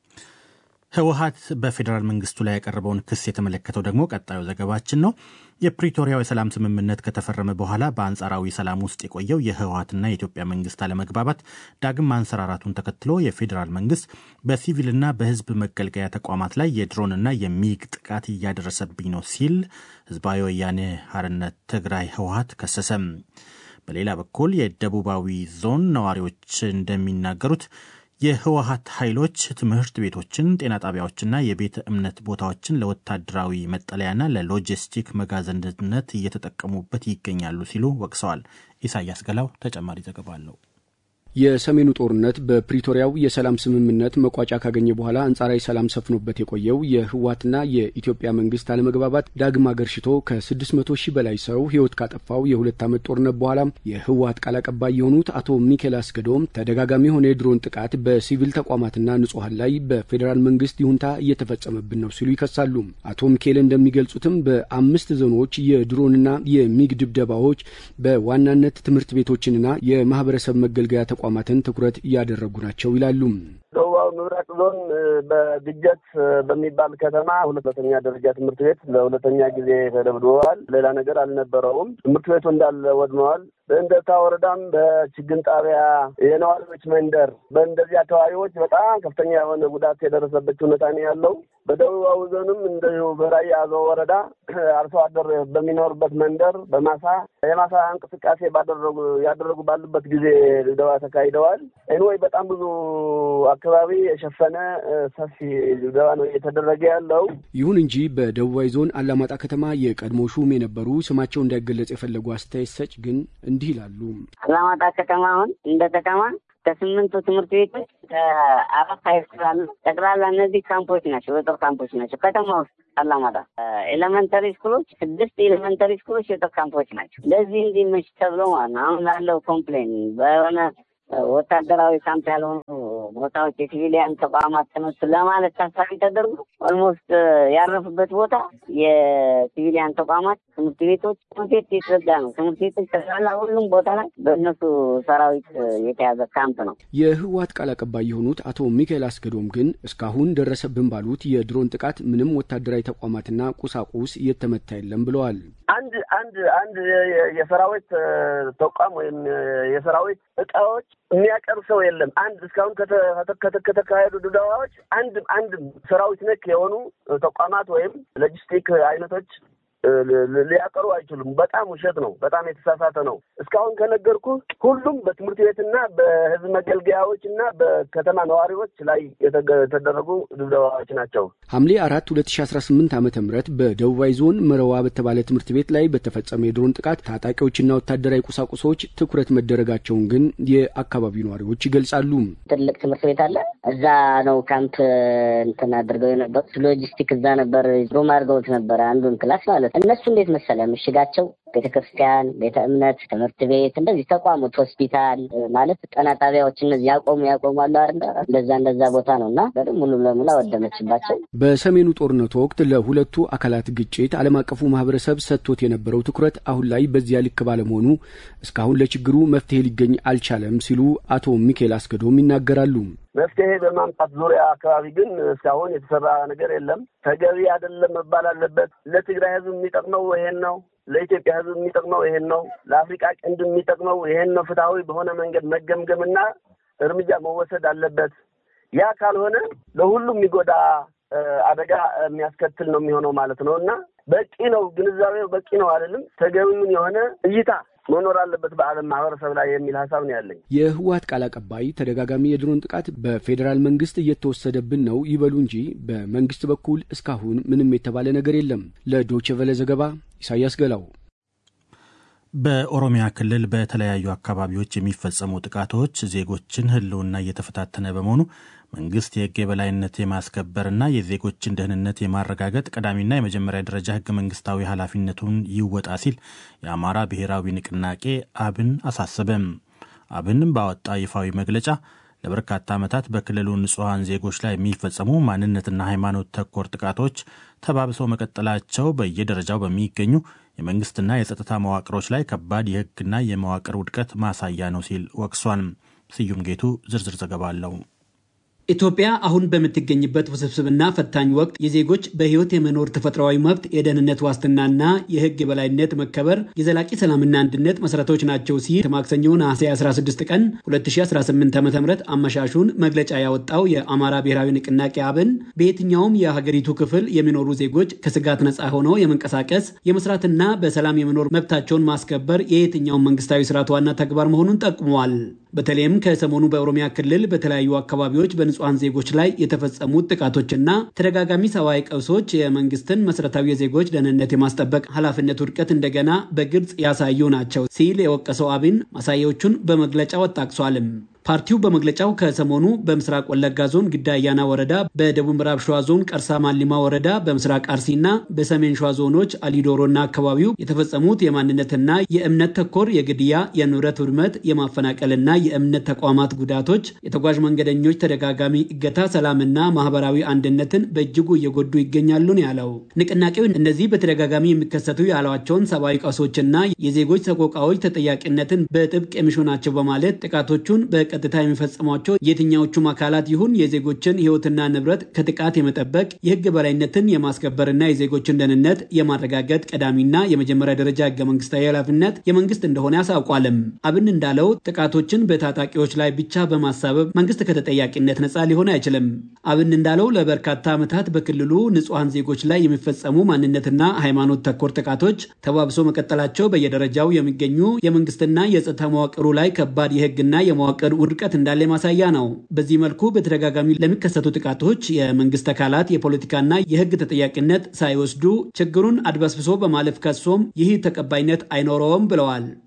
ህወሀት በፌዴራል መንግስቱ ላይ ያቀረበውን ክስ የተመለከተው ደግሞ ቀጣዩ ዘገባችን ነው። የፕሪቶሪያው የሰላም ስምምነት ከተፈረመ በኋላ በአንጻራዊ ሰላም ውስጥ የቆየው የህወሀትና የኢትዮጵያ መንግስት አለመግባባት ዳግም ማንሰራራቱን ተከትሎ የፌዴራል መንግስት በሲቪልና በህዝብ መገልገያ ተቋማት ላይ የድሮንና የሚግ ጥቃት እያደረሰብኝ ነው ሲል ህዝባዊ ወያኔ ሓርነት ትግራይ ህወሀት ከሰሰም። በሌላ በኩል የደቡባዊ ዞን ነዋሪዎች እንደሚናገሩት የህወሀት ኃይሎች ትምህርት ቤቶችን፣ ጤና ጣቢያዎችና የቤተ እምነት ቦታዎችን ለወታደራዊ መጠለያና ለሎጂስቲክ መጋዘንነት እየተጠቀሙበት ይገኛሉ ሲሉ ወቅሰዋል። ኢሳያስ ገላው ተጨማሪ ዘገባ አለው። የሰሜኑ ጦርነት በፕሪቶሪያው የሰላም ስምምነት መቋጫ ካገኘ በኋላ አንጻራዊ ሰላም ሰፍኖበት የቆየው የህወሓትና የኢትዮጵያ መንግስት አለመግባባት ዳግም አገርሽቶ ከ600 ሺህ በላይ ሰው ህይወት ካጠፋው የሁለት ዓመት ጦርነት በኋላ የህወሓት ቃል አቀባይ የሆኑት አቶ ሚኬል አስገዶም ተደጋጋሚ የሆነ የድሮን ጥቃት በሲቪል ተቋማትና ንጹሐን ላይ በፌዴራል መንግስት ይሁንታ እየተፈጸመብን ነው ሲሉ ይከሳሉ። አቶ ሚኬል እንደሚገልጹትም በአምስት ዞኖች የድሮንና የሚግ ድብደባዎች በዋናነት ትምህርት ቤቶችንና የማህበረሰብ መገልገያ ተቋማትን ትኩረት እያደረጉ ናቸው ይላሉ። ደቡባዊ ምብራቅ ዞን በግጀት በሚባል ከተማ ሁለተኛ ደረጃ ትምህርት ቤት ለሁለተኛ ጊዜ ተደብድበዋል። ሌላ ነገር አልነበረውም። ትምህርት ቤቱ እንዳለ ወድመዋል። በእንደታ ወረዳም በችግኝ ጣቢያ የነዋሪዎች መንደር በእንደዚህ አካባቢዎች በጣም ከፍተኛ የሆነ ጉዳት የደረሰበት ሁኔታ ነው ያለው። በደቡባዊ ዞንም እንደዚሁ በራያ አዘው ወረዳ አርሶ አደር በሚኖርበት መንደር በማሳ የማሳ እንቅስቃሴ ባደረጉ ያደረጉ ባሉበት ጊዜ ድብደባ ተካሂደዋል። ኤንወይ በጣም ብዙ አካባቢ የሸፈነ ሰፊ ድብደባ ነው እየተደረገ ያለው። ይሁን እንጂ በደቡባዊ ዞን አላማጣ ከተማ የቀድሞ ሹም የነበሩ ስማቸው እንዳይገለጽ የፈለጉ አስተያየት ሰጭ ግን እንዲህ ይላሉ። አላማጣ ከተማ አሁን እንደ ከተማ ከስምንቱ ትምህርት ቤቶች ከአራት ሃይስኩል አሉ። ጠቅላላ እነዚህ ካምፖች ናቸው፣ የጦር ካምፖች ናቸው። ከተማ ውስጥ አላማጣ ኤሌመንተሪ ስኩሎች ስድስት ኤሌመንተሪ ስኩሎች የጦር ካምፖች ናቸው። ለዚህ እንዲመች ተብሎ ማለት ነው። አሁን ላለው ኮምፕሌን በሆነ ወታደራዊ ካምፕ ያልሆኑ ቦታዎች የሲቪሊያን ተቋማት ተነሱ ለማለት ታሳቢ ተደርጎ ኦልሞስት ያረፉበት ቦታ የሲቪሊያን ተቋማት፣ ትምህርት ቤቶች፣ ትምህርት ቤት የተዘጋ ነው። ትምህርት ቤቶች ተሳላ ሁሉም ቦታ ላይ በእነሱ ሰራዊት የተያዘ ካምፕ ነው። የህወሓት ቃል አቀባይ የሆኑት አቶ ሚካኤል አስገዶም ግን እስካሁን ደረሰብን ባሉት የድሮን ጥቃት ምንም ወታደራዊ ተቋማትና ቁሳቁስ እየተመታ የለም ብለዋል። አንድ አንድ አንድ የሰራዊት ተቋም ወይም የሰራዊት እቃዎች የሚያቀርብ ሰው የለም። አንድ እስካሁን ከተካሄዱ ድብደባዎች አንድ አንድ ሰራዊት ነክ የሆኑ ተቋማት ወይም ሎጂስቲክ አይነቶች ሊያቀሩ አይችሉም። በጣም ውሸት ነው። በጣም የተሳሳተ ነው። እስካሁን ከነገርኩ ሁሉም በትምህርት ቤትና በህዝብ መገልገያዎች እና በከተማ ነዋሪዎች ላይ የተደረጉ ድብደባዎች ናቸው። ሐምሌ አራት ሁለት ሺ አስራ ስምንት ዓመተ ምህረት በደቡባዊ ዞን መረዋ በተባለ ትምህርት ቤት ላይ በተፈጸመ የድሮን ጥቃት ታጣቂዎችና ወታደራዊ ቁሳቁሶች ትኩረት መደረጋቸውን ግን የአካባቢው ነዋሪዎች ይገልጻሉ። ትልቅ ትምህርት ቤት አለ። እዛ ነው ካምፕ እንትን አድርገው የነበሩት። ሎጂስቲክ እዛ ነበር ሩም አድርገውት ነበረ አንዱን ክላስ ማለት እነሱ እንዴት መሰለ ምሽጋቸው ቤተ ክርስቲያን፣ ቤተ እምነት፣ ትምህርት ቤት እንደዚህ ተቋሞች፣ ሆስፒታል ማለት ጤና ጣቢያዎች እነዚህ ያቆሙ ያቆሙ አሉ አይደለ? እንደዛ እንደዛ ቦታ ነው እና በደም ሙሉ ለሙሉ አወደመችባቸው። በሰሜኑ ጦርነቱ ወቅት ለሁለቱ አካላት ግጭት ዓለም አቀፉ ማህበረሰብ ሰጥቶት የነበረው ትኩረት አሁን ላይ በዚያ ልክ ባለመሆኑ እስካሁን ለችግሩ መፍትሄ ሊገኝ አልቻለም ሲሉ አቶ ሚካኤል አስገዶም ይናገራሉ። መፍትሄ በማምጣት ዙሪያ አካባቢ ግን እስካሁን የተሰራ ነገር የለም። ተገቢ አይደለም መባል አለበት። ለትግራይ ህዝብ የሚጠቅመው ይሄን ነው። ለኢትዮጵያ ህዝብ የሚጠቅመው ይሄን ነው። ለአፍሪቃ ቀንድ የሚጠቅመው ይሄን ነው። ፍትሐዊ በሆነ መንገድ መገምገምና እርምጃ መወሰድ አለበት። ያ ካልሆነ ለሁሉም የሚጎዳ አደጋ የሚያስከትል ነው የሚሆነው ማለት ነው እና በቂ ነው ግንዛቤው በቂ ነው አይደለም። ተገቢውን የሆነ እይታ መኖር አለበት በዓለም ማህበረሰብ ላይ የሚል ሀሳብ ነው ያለኝ። የህወሓት ቃል አቀባይ ተደጋጋሚ የድሮን ጥቃት በፌዴራል መንግስት እየተወሰደብን ነው ይበሉ እንጂ በመንግስት በኩል እስካሁን ምንም የተባለ ነገር የለም። ለዶቼ ቨለ ዘገባ ኢሳያስ ገላው። በኦሮሚያ ክልል በተለያዩ አካባቢዎች የሚፈጸሙ ጥቃቶች ዜጎችን ህልውና እየተፈታተነ በመሆኑ መንግስት የህግ የበላይነት የማስከበርና የዜጎችን ደህንነት የማረጋገጥ ቀዳሚና የመጀመሪያ ደረጃ ህገ መንግስታዊ ኃላፊነቱን ይወጣ ሲል የአማራ ብሔራዊ ንቅናቄ አብን አሳሰበም። አብን ባወጣ ይፋዊ መግለጫ ለበርካታ ዓመታት በክልሉ ንጹሐን ዜጎች ላይ የሚፈጸሙ ማንነትና ሃይማኖት ተኮር ጥቃቶች ተባብሰው መቀጠላቸው በየደረጃው በሚገኙ የመንግስትና የጸጥታ መዋቅሮች ላይ ከባድ የህግና የመዋቅር ውድቀት ማሳያ ነው ሲል ወቅሷል። ስዩም ጌቱ ዝርዝር ዘገባ አለው። ኢትዮጵያ አሁን በምትገኝበት ውስብስብና ፈታኝ ወቅት የዜጎች በህይወት የመኖር ተፈጥሯዊ መብት፣ የደህንነት ዋስትናና የህግ የበላይነት መከበር የዘላቂ ሰላምና አንድነት መሰረቶች ናቸው ሲል ማክሰኞ ነሐሴ 16 ቀን 2018 ዓ ም አመሻሹን መግለጫ ያወጣው የአማራ ብሔራዊ ንቅናቄ አብን በየትኛውም የሀገሪቱ ክፍል የሚኖሩ ዜጎች ከስጋት ነፃ ሆነው የመንቀሳቀስ የመስራትና በሰላም የመኖር መብታቸውን ማስከበር የየትኛውም መንግስታዊ ስርዓት ዋና ተግባር መሆኑን ጠቁመዋል። በተለይም ከሰሞኑ በኦሮሚያ ክልል በተለያዩ አካባቢዎች በንጹሐን ዜጎች ላይ የተፈጸሙት ጥቃቶችና ተደጋጋሚ ሰብአዊ ቀውሶች የመንግስትን መሰረታዊ የዜጎች ደህንነት የማስጠበቅ ኃላፊነት ውድቀት እንደገና በግልጽ ያሳዩ ናቸው ሲል የወቀሰው አብን ማሳያዎቹን በመግለጫው አጣቅሷልም። ፓርቲው በመግለጫው ከሰሞኑ በምስራቅ ወለጋ ዞን ግዳ አያና ወረዳ፣ በደቡብ ምዕራብ ሸዋ ዞን ቀርሳ ማሊማ ወረዳ፣ በምስራቅ አርሲና በሰሜን ሸዋ ዞኖች አሊዶሮና አካባቢው የተፈጸሙት የማንነትና የእምነት ተኮር የግድያ፣ የንብረት ውድመት፣ የማፈናቀልና የእምነት ተቋማት ጉዳቶች፣ የተጓዥ መንገደኞች ተደጋጋሚ እገታ ሰላምና ማህበራዊ አንድነትን በእጅጉ እየጎዱ ይገኛሉ ነው ያለው። ንቅናቄው እነዚህ በተደጋጋሚ የሚከሰቱ ያሏቸውን ሰብአዊ ቀውሶችና የዜጎች ሰቆቃዎች ተጠያቂነትን በጥብቅ የሚሹ ናቸው በማለት ጥቃቶቹን በ ቀጥታ የሚፈጽሟቸው የትኛዎቹም አካላት ይሁን የዜጎችን ሕይወትና ንብረት ከጥቃት የመጠበቅ የሕግ በላይነትን የማስከበርና የዜጎችን ደህንነት የማረጋገጥ ቀዳሚና የመጀመሪያ ደረጃ ሕገ መንግስታዊ ኃላፊነት የመንግስት እንደሆነ ያሳውቋልም። አብን እንዳለው ጥቃቶችን በታጣቂዎች ላይ ብቻ በማሳበብ መንግስት ከተጠያቂነት ነፃ ሊሆን አይችልም። አብን እንዳለው ለበርካታ ዓመታት በክልሉ ንጹሐን ዜጎች ላይ የሚፈጸሙ ማንነትና ሃይማኖት ተኮር ጥቃቶች ተባብሶ መቀጠላቸው በየደረጃው የሚገኙ የመንግስትና የጸጥታ መዋቅሩ ላይ ከባድ የሕግና የመዋቅር ውድቀት እንዳለ ማሳያ ነው። በዚህ መልኩ በተደጋጋሚ ለሚከሰቱ ጥቃቶች የመንግስት አካላት የፖለቲካና የህግ ተጠያቂነት ሳይወስዱ ችግሩን አድበስብሶ በማለፍ ከሶም ይህ ተቀባይነት አይኖረውም ብለዋል።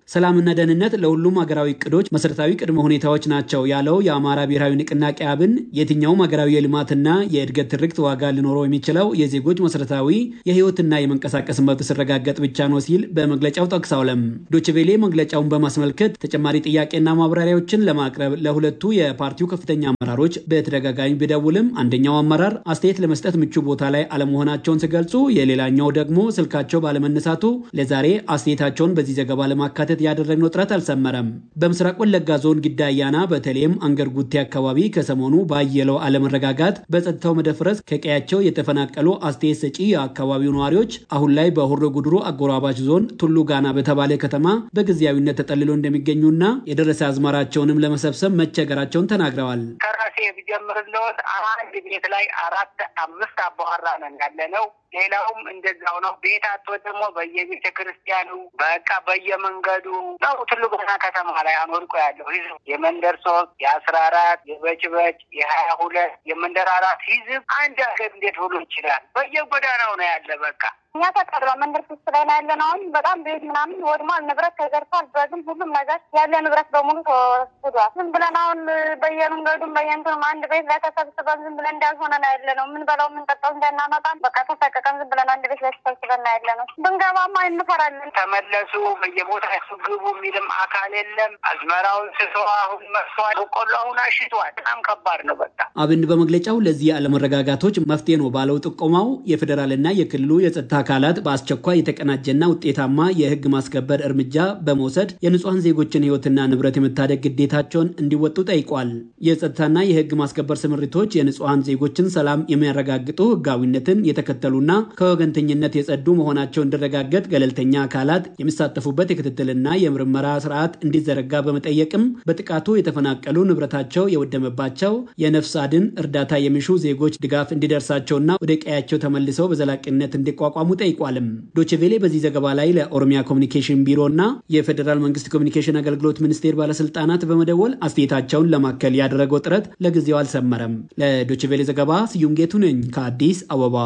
ሰላምና ደህንነት ለሁሉም ሀገራዊ እቅዶች መሰረታዊ ቅድመ ሁኔታዎች ናቸው ያለው የአማራ ብሔራዊ ንቅናቄ አብን የትኛውም ሀገራዊ የልማትና የእድገት ትርክት ዋጋ ሊኖረው የሚችለው የዜጎች መሰረታዊ የህይወትና የመንቀሳቀስ መብት ሲረጋገጥ ብቻ ነው ሲል በመግለጫው ጠቅሰዋለም። ዶችቬሌ መግለጫውን በማስመልከት ተጨማሪ ጥያቄና ማብራሪያዎችን ለማቅረብ ለሁለቱ የፓርቲው ከፍተኛ አመራሮች በተደጋጋሚ ቢደውልም አንደኛው አመራር አስተያየት ለመስጠት ምቹ ቦታ ላይ አለመሆናቸውን ሲገልጹ፣ የሌላኛው ደግሞ ስልካቸው ባለመነሳቱ ለዛሬ አስተያየታቸውን በዚህ ዘገባ ለማካተት ያደረግነው ጥረት አልሰመረም። በምስራቅ ወለጋ ዞን ጊዳ አያና በተለይም አንገር ጉቴ አካባቢ ከሰሞኑ ባየለው አለመረጋጋት በጸጥታው መደፍረስ ከቀያቸው የተፈናቀሉ አስተያየት ሰጪ የአካባቢው ነዋሪዎች አሁን ላይ በሆሮ ጉድሩ አጎራባች ዞን ቱሉ ጋና በተባለ ከተማ በጊዜያዊነት ተጠልሎ እንደሚገኙና የደረሰ አዝመራቸውንም ለመሰብሰብ መቸገራቸውን ተናግረዋል። ከራሴ ብጀምርልዎት አንድ ቤት ላይ አራት አምስት አባወራ ነን ያለ ነው። ሌላውም እንደዛው ነው። ቤት አቶ ደግሞ በየቤተ ክርስቲያኑ በቃ በየመንገዱ ነው። ትልቁ ከተማ ላይ አኖርቆ ያለው ህዝብ የመንደር ሶስት የአስራ አራት የበጭበጭ የሀያ ሁለት የመንደር አራት ህዝብ አንድ ሀገር እንዴት ብሎ ይችላል? በየጎዳናው ነው ያለ በቃ እኛ ተቀራ መንደር ሶስት ላይ ነው ያለን። አሁን በጣም ቤት ምናምን ወድሟል፣ ንብረት ተዘርፏል። በግን ሁሉም ነገር ያለ ንብረት በሙሉ ተወስዷል። ዝም ብለን አሁን በየመንገዱም በየንትኑም አንድ ቤት ላይ ተሰብስበን ዝም ብለን እንዳልሆነ ነው ያለ ነው። የምንበላው የምንጠጣው እንዳናመጣም በቃ ተሰቀቀን ዝም ብለን አንድ ቤት ላይ ተሰብስበን ነው ያለ ነው። ብንገባማ እንፈራለን። ተመለሱ በየቦታ ግቡ የሚልም አካል የለም። አዝመራውን ስቶ አሁን መርሷል። በቆሎ አሁን አሽቷል። በጣም ከባድ ነው በቃ አብን በመግለጫው ለዚህ አለመረጋጋቶች መፍትሄ ነው ባለው ጥቆማው የፌዴራልና የክልሉ የጸጥታ አካላት በአስቸኳይ የተቀናጀና ውጤታማ የህግ ማስከበር እርምጃ በመውሰድ የንጹሐን ዜጎችን ህይወትና ንብረት የመታደግ ግዴታቸውን እንዲወጡ ጠይቋል። የጸጥታና የህግ ማስከበር ስምሪቶች የንጹሐን ዜጎችን ሰላም የሚያረጋግጡ ህጋዊነትን የተከተሉና ከወገንተኝነት የጸዱ መሆናቸው እንዲረጋገጥ ገለልተኛ አካላት የሚሳተፉበት የክትትልና የምርመራ ስርዓት እንዲዘረጋ በመጠየቅም በጥቃቱ የተፈናቀሉ ንብረታቸው የወደመባቸው የነፍስ አድን እርዳታ የሚሹ ዜጎች ድጋፍ እንዲደርሳቸውና ወደ ቀያቸው ተመልሰው በዘላቂነት እንዲቋቋሙ ጠይቋልም። ዶችቬሌ በዚህ ዘገባ ላይ ለኦሮሚያ ኮሚኒኬሽን ቢሮ እና የፌዴራል መንግስት ኮሚኒኬሽን አገልግሎት ሚኒስቴር ባለስልጣናት በመደወል አስተያየታቸውን ለማከል ያደረገው ጥረት ለጊዜው አልሰመረም። ለዶችቬሌ ዘገባ ስዩም ጌቱ ነኝ ከአዲስ አበባ።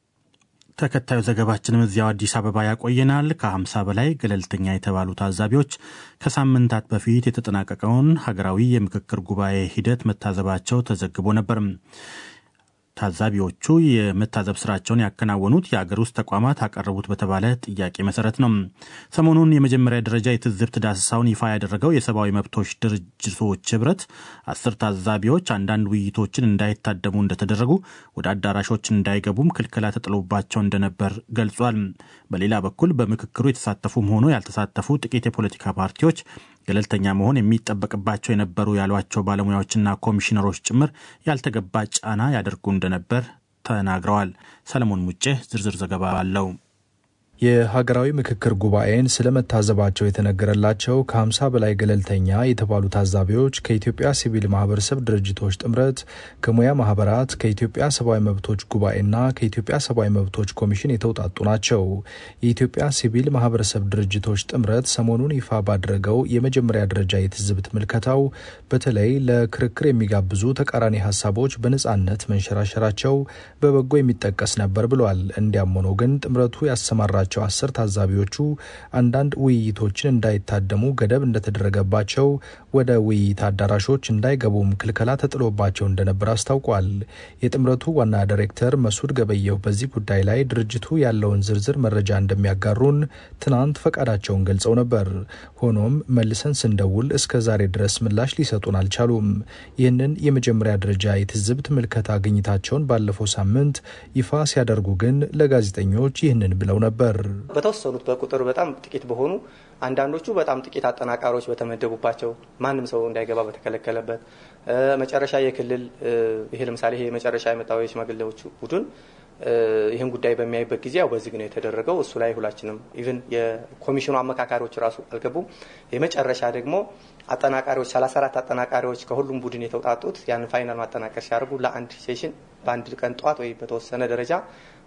ተከታዩ ዘገባችንም እዚያው አዲስ አበባ ያቆየናል። ከ50 በላይ ገለልተኛ የተባሉ ታዛቢዎች ከሳምንታት በፊት የተጠናቀቀውን ሀገራዊ የምክክር ጉባኤ ሂደት መታዘባቸው ተዘግቦ ነበር። ታዛቢዎቹ የመታዘብ ስራቸውን ያከናወኑት የአገር ውስጥ ተቋማት አቀረቡት በተባለ ጥያቄ መሰረት ነው። ሰሞኑን የመጀመሪያ ደረጃ የትዝብት ዳሰሳውን ይፋ ያደረገው የሰብአዊ መብቶች ድርጅቶች ህብረት አስር ታዛቢዎች አንዳንድ ውይይቶችን እንዳይታደሙ እንደተደረጉ፣ ወደ አዳራሾች እንዳይገቡም ክልከላ ተጥሎባቸው እንደነበር ገልጿል። በሌላ በኩል በምክክሩ የተሳተፉም ሆኖ ያልተሳተፉ ጥቂት የፖለቲካ ፓርቲዎች ገለልተኛ መሆን የሚጠበቅባቸው የነበሩ ያሏቸው ባለሙያዎችና ኮሚሽነሮች ጭምር ያልተገባ ጫና ያደርጉ እንደነበር ተናግረዋል። ሰለሞን ሙጬ ዝርዝር ዘገባ አለው። የሀገራዊ ምክክር ጉባኤን ስለመታዘባቸው የተነገረላቸው ከ50 በላይ ገለልተኛ የተባሉ ታዛቢዎች ከኢትዮጵያ ሲቪል ማህበረሰብ ድርጅቶች ጥምረት፣ ከሙያ ማህበራት፣ ከኢትዮጵያ ሰብአዊ መብቶች ጉባኤና ከኢትዮጵያ ሰብአዊ መብቶች ኮሚሽን የተውጣጡ ናቸው። የኢትዮጵያ ሲቪል ማህበረሰብ ድርጅቶች ጥምረት ሰሞኑን ይፋ ባደረገው የመጀመሪያ ደረጃ የትዝብት ምልከታው በተለይ ለክርክር የሚጋብዙ ተቃራኒ ሀሳቦች በነጻነት መንሸራሸራቸው በበጎ የሚጠቀስ ነበር ብሏል። እንዲያም ሆኖ ግን ጥምረቱ ያሰማራ ቸው አስር ታዛቢዎቹ አንዳንድ ውይይቶችን እንዳይታደሙ ገደብ እንደተደረገባቸው ወደ ውይይት አዳራሾች እንዳይገቡም ክልከላ ተጥሎባቸው እንደነበር አስታውቋል። የጥምረቱ ዋና ዳይሬክተር መሱድ ገበየሁ በዚህ ጉዳይ ላይ ድርጅቱ ያለውን ዝርዝር መረጃ እንደሚያጋሩን ትናንት ፈቃዳቸውን ገልጸው ነበር። ሆኖም መልሰን ስንደውል እስከ ዛሬ ድረስ ምላሽ ሊሰጡን አልቻሉም። ይህንን የመጀመሪያ ደረጃ የትዝብት ምልከታ ግኝታቸውን ባለፈው ሳምንት ይፋ ሲያደርጉ ግን ለጋዜጠኞች ይህንን ብለው ነበር። በተወሰኑት በቁጥር በጣም ጥቂት በሆኑ አንዳንዶቹ በጣም ጥቂት አጠናቃሪዎች በተመደቡባቸው ማንም ሰው እንዳይገባ በተከለከለበት መጨረሻ የክልል ይሄ ለምሳሌ ይሄ መጨረሻ የመጣው የሽማግሌዎቹ ቡድን ይህን ጉዳይ በሚያይበት ጊዜ ያው በዝግ ነው የተደረገው። እሱ ላይ ሁላችንም ኢቭን የኮሚሽኑ አመካካሪዎች ራሱ አልገቡም። የመጨረሻ ደግሞ አጠናቃሪዎች 34 አጠናቃሪዎች ከሁሉም ቡድን የተውጣጡት ያንን ፋይናል ማጠናቀር ሲያደርጉ ለአንድ ሴሽን በአንድ ቀን ጠዋት ወይ በተወሰነ ደረጃ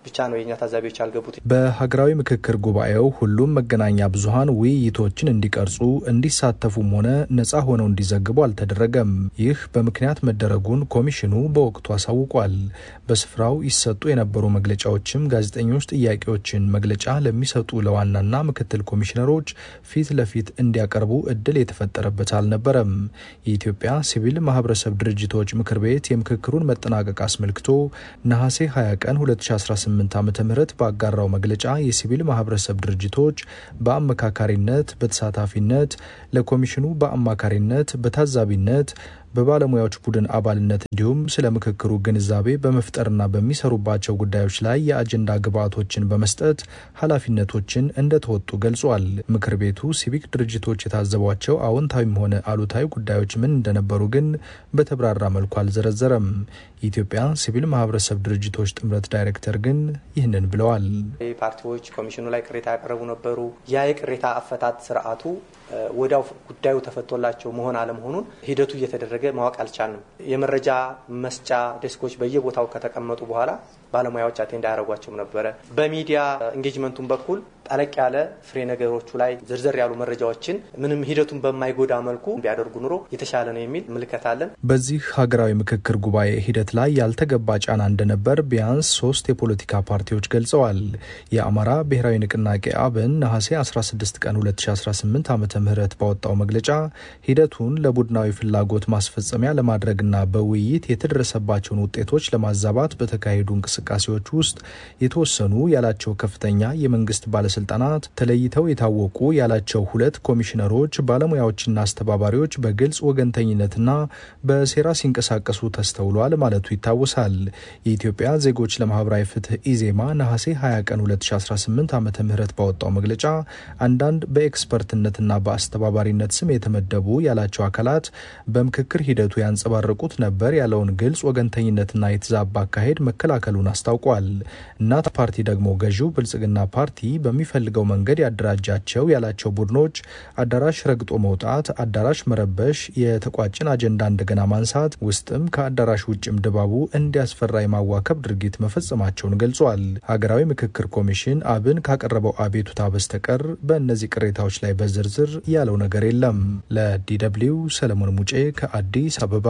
ብቻ ነው የእኛ ታዛቢዎች ያልገቡት። በሀገራዊ ምክክር ጉባኤው ሁሉም መገናኛ ብዙኃን ውይይቶችን እንዲቀርጹ እንዲሳተፉም ሆነ ነጻ ሆነው እንዲዘግቡ አልተደረገም። ይህ በምክንያት መደረጉን ኮሚሽኑ በወቅቱ አሳውቋል። በስፍራው ይሰጡ የነበሩ መግለጫዎችም ጋዜጠኞች ጥያቄዎችን መግለጫ ለሚሰጡ ለዋናና ምክትል ኮሚሽነሮች ፊት ለፊት እንዲያቀርቡ እድል የተፈጠረበት አልነበረም። የኢትዮጵያ ሲቪል ማህበረሰብ ድርጅቶች ምክር ቤት የምክክሩን መጠናቀቅ አስመልክቶ ነሐሴ 20 ቀን 2018 ዓ ም ባጋራው መግለጫ የሲቪል ማህበረሰብ ድርጅቶች በአመካካሪነት፣ በተሳታፊነት፣ ለኮሚሽኑ በአማካሪነት፣ በታዛቢነት በባለሙያዎች ቡድን አባልነት እንዲሁም ስለ ምክክሩ ግንዛቤ በመፍጠርና በሚሰሩባቸው ጉዳዮች ላይ የአጀንዳ ግብዓቶችን በመስጠት ኃላፊነቶችን እንደተወጡ ገልጿል። ምክር ቤቱ ሲቪክ ድርጅቶች የታዘቧቸው አዎንታዊም ሆነ አሉታዊ ጉዳዮች ምን እንደነበሩ ግን በተብራራ መልኩ አልዘረዘረም። የኢትዮጵያ ሲቪል ማህበረሰብ ድርጅቶች ጥምረት ዳይሬክተር ግን ይህንን ብለዋል። ፓርቲዎች ኮሚሽኑ ላይ ቅሬታ ያቀረቡ ነበሩ። ያ የቅሬታ አፈታት ስርዓቱ ወዲያው ጉዳዩ ተፈቶላቸው መሆን አለመሆኑን ሂደቱ እየተደረገ ማወቅ አልቻልንም። የመረጃ መስጫ ዴስኮች በየቦታው ከተቀመጡ በኋላ ባለሙያዎች አቴንድ አያደርጓቸውም ነበረ። በሚዲያ ኢንጌጅመንቱን በኩል ጠለቅ ያለ ፍሬ ነገሮቹ ላይ ዝርዝር ያሉ መረጃዎችን ምንም ሂደቱን በማይጎዳ መልኩ ቢያደርጉ ኑሮ የተሻለ ነው የሚል ምልከት አለን። በዚህ ሀገራዊ ምክክር ጉባኤ ሂደት ላይ ያልተገባ ጫና እንደነበር ቢያንስ ሶስት የፖለቲካ ፓርቲዎች ገልጸዋል። የአማራ ብሔራዊ ንቅናቄ አብን ነሐሴ 16 ቀን 2018 ዓ ም ባወጣው መግለጫ ሂደቱን ለቡድናዊ ፍላጎት ማስፈጸሚያ ለማድረግና በውይይት የተደረሰባቸውን ውጤቶች ለማዛባት በተካሄዱ እንቅስቃሴዎች ውስጥ የተወሰኑ ያላቸው ከፍተኛ የመንግስት ባለስልጣናት ተለይተው የታወቁ ያላቸው ሁለት ኮሚሽነሮች፣ ባለሙያዎችና አስተባባሪዎች በግልጽ ወገንተኝነትና በሴራ ሲንቀሳቀሱ ተስተውሏል ማለቱ ይታወሳል። የኢትዮጵያ ዜጎች ለማህበራዊ ፍትህ ኢዜማ ነሐሴ 20 ቀን 2018 ዓ ም ባወጣው መግለጫ አንዳንድ በኤክስፐርትነትና በአስተባባሪነት ስም የተመደቡ ያላቸው አካላት በምክክር ሂደቱ ያንጸባረቁት ነበር ያለውን ግልጽ ወገንተኝነትና የተዛባ አካሄድ መከላከሉን አስታውቋል። እናት ፓርቲ ደግሞ ገዢው ብልጽግና ፓርቲ በሚፈልገው መንገድ ያደራጃቸው ያላቸው ቡድኖች አዳራሽ ረግጦ መውጣት፣ አዳራሽ መረበሽ፣ የተቋጭን አጀንዳ እንደገና ማንሳት፣ ውስጥም ከአዳራሽ ውጭም ድባቡ እንዲያስፈራ የማዋከብ ድርጊት መፈጸማቸውን ገልጿል። ሀገራዊ ምክክር ኮሚሽን አብን ካቀረበው አቤቱታ በስተቀር በእነዚህ ቅሬታዎች ላይ በዝርዝር ያለው ነገር የለም። ለዲደብልዩ ሰለሞን ሙጬ ከአዲስ አበባ።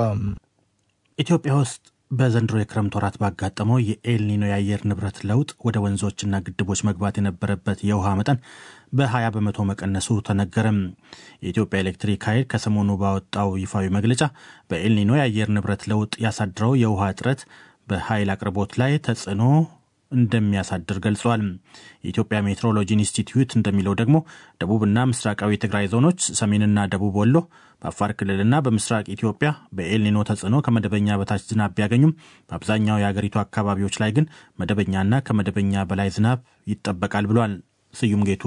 ኢትዮጵያ ውስጥ በዘንድሮ የክረምት ወራት ባጋጠመው የኤልኒኖ የአየር ንብረት ለውጥ ወደ ወንዞችና ግድቦች መግባት የነበረበት የውሃ መጠን በ20 በመቶ መቀነሱ ተነገረም። የኢትዮጵያ ኤሌክትሪክ ኃይል ከሰሞኑ ባወጣው ይፋዊ መግለጫ በኤልኒኖ የአየር ንብረት ለውጥ ያሳድረው የውሃ እጥረት በኃይል አቅርቦት ላይ ተጽዕኖ እንደሚያሳድር ገልጿል። የኢትዮጵያ ሜትሮሎጂ ኢንስቲትዩት እንደሚለው ደግሞ ደቡብና ምስራቃዊ የትግራይ ዞኖች፣ ሰሜንና ደቡብ ወሎ፣ በአፋር ክልልና በምስራቅ ኢትዮጵያ በኤልኒኖ ተጽዕኖ ከመደበኛ በታች ዝናብ ቢያገኙም በአብዛኛው የአገሪቱ አካባቢዎች ላይ ግን መደበኛና ከመደበኛ በላይ ዝናብ ይጠበቃል ብሏል። ስዩም ጌቱ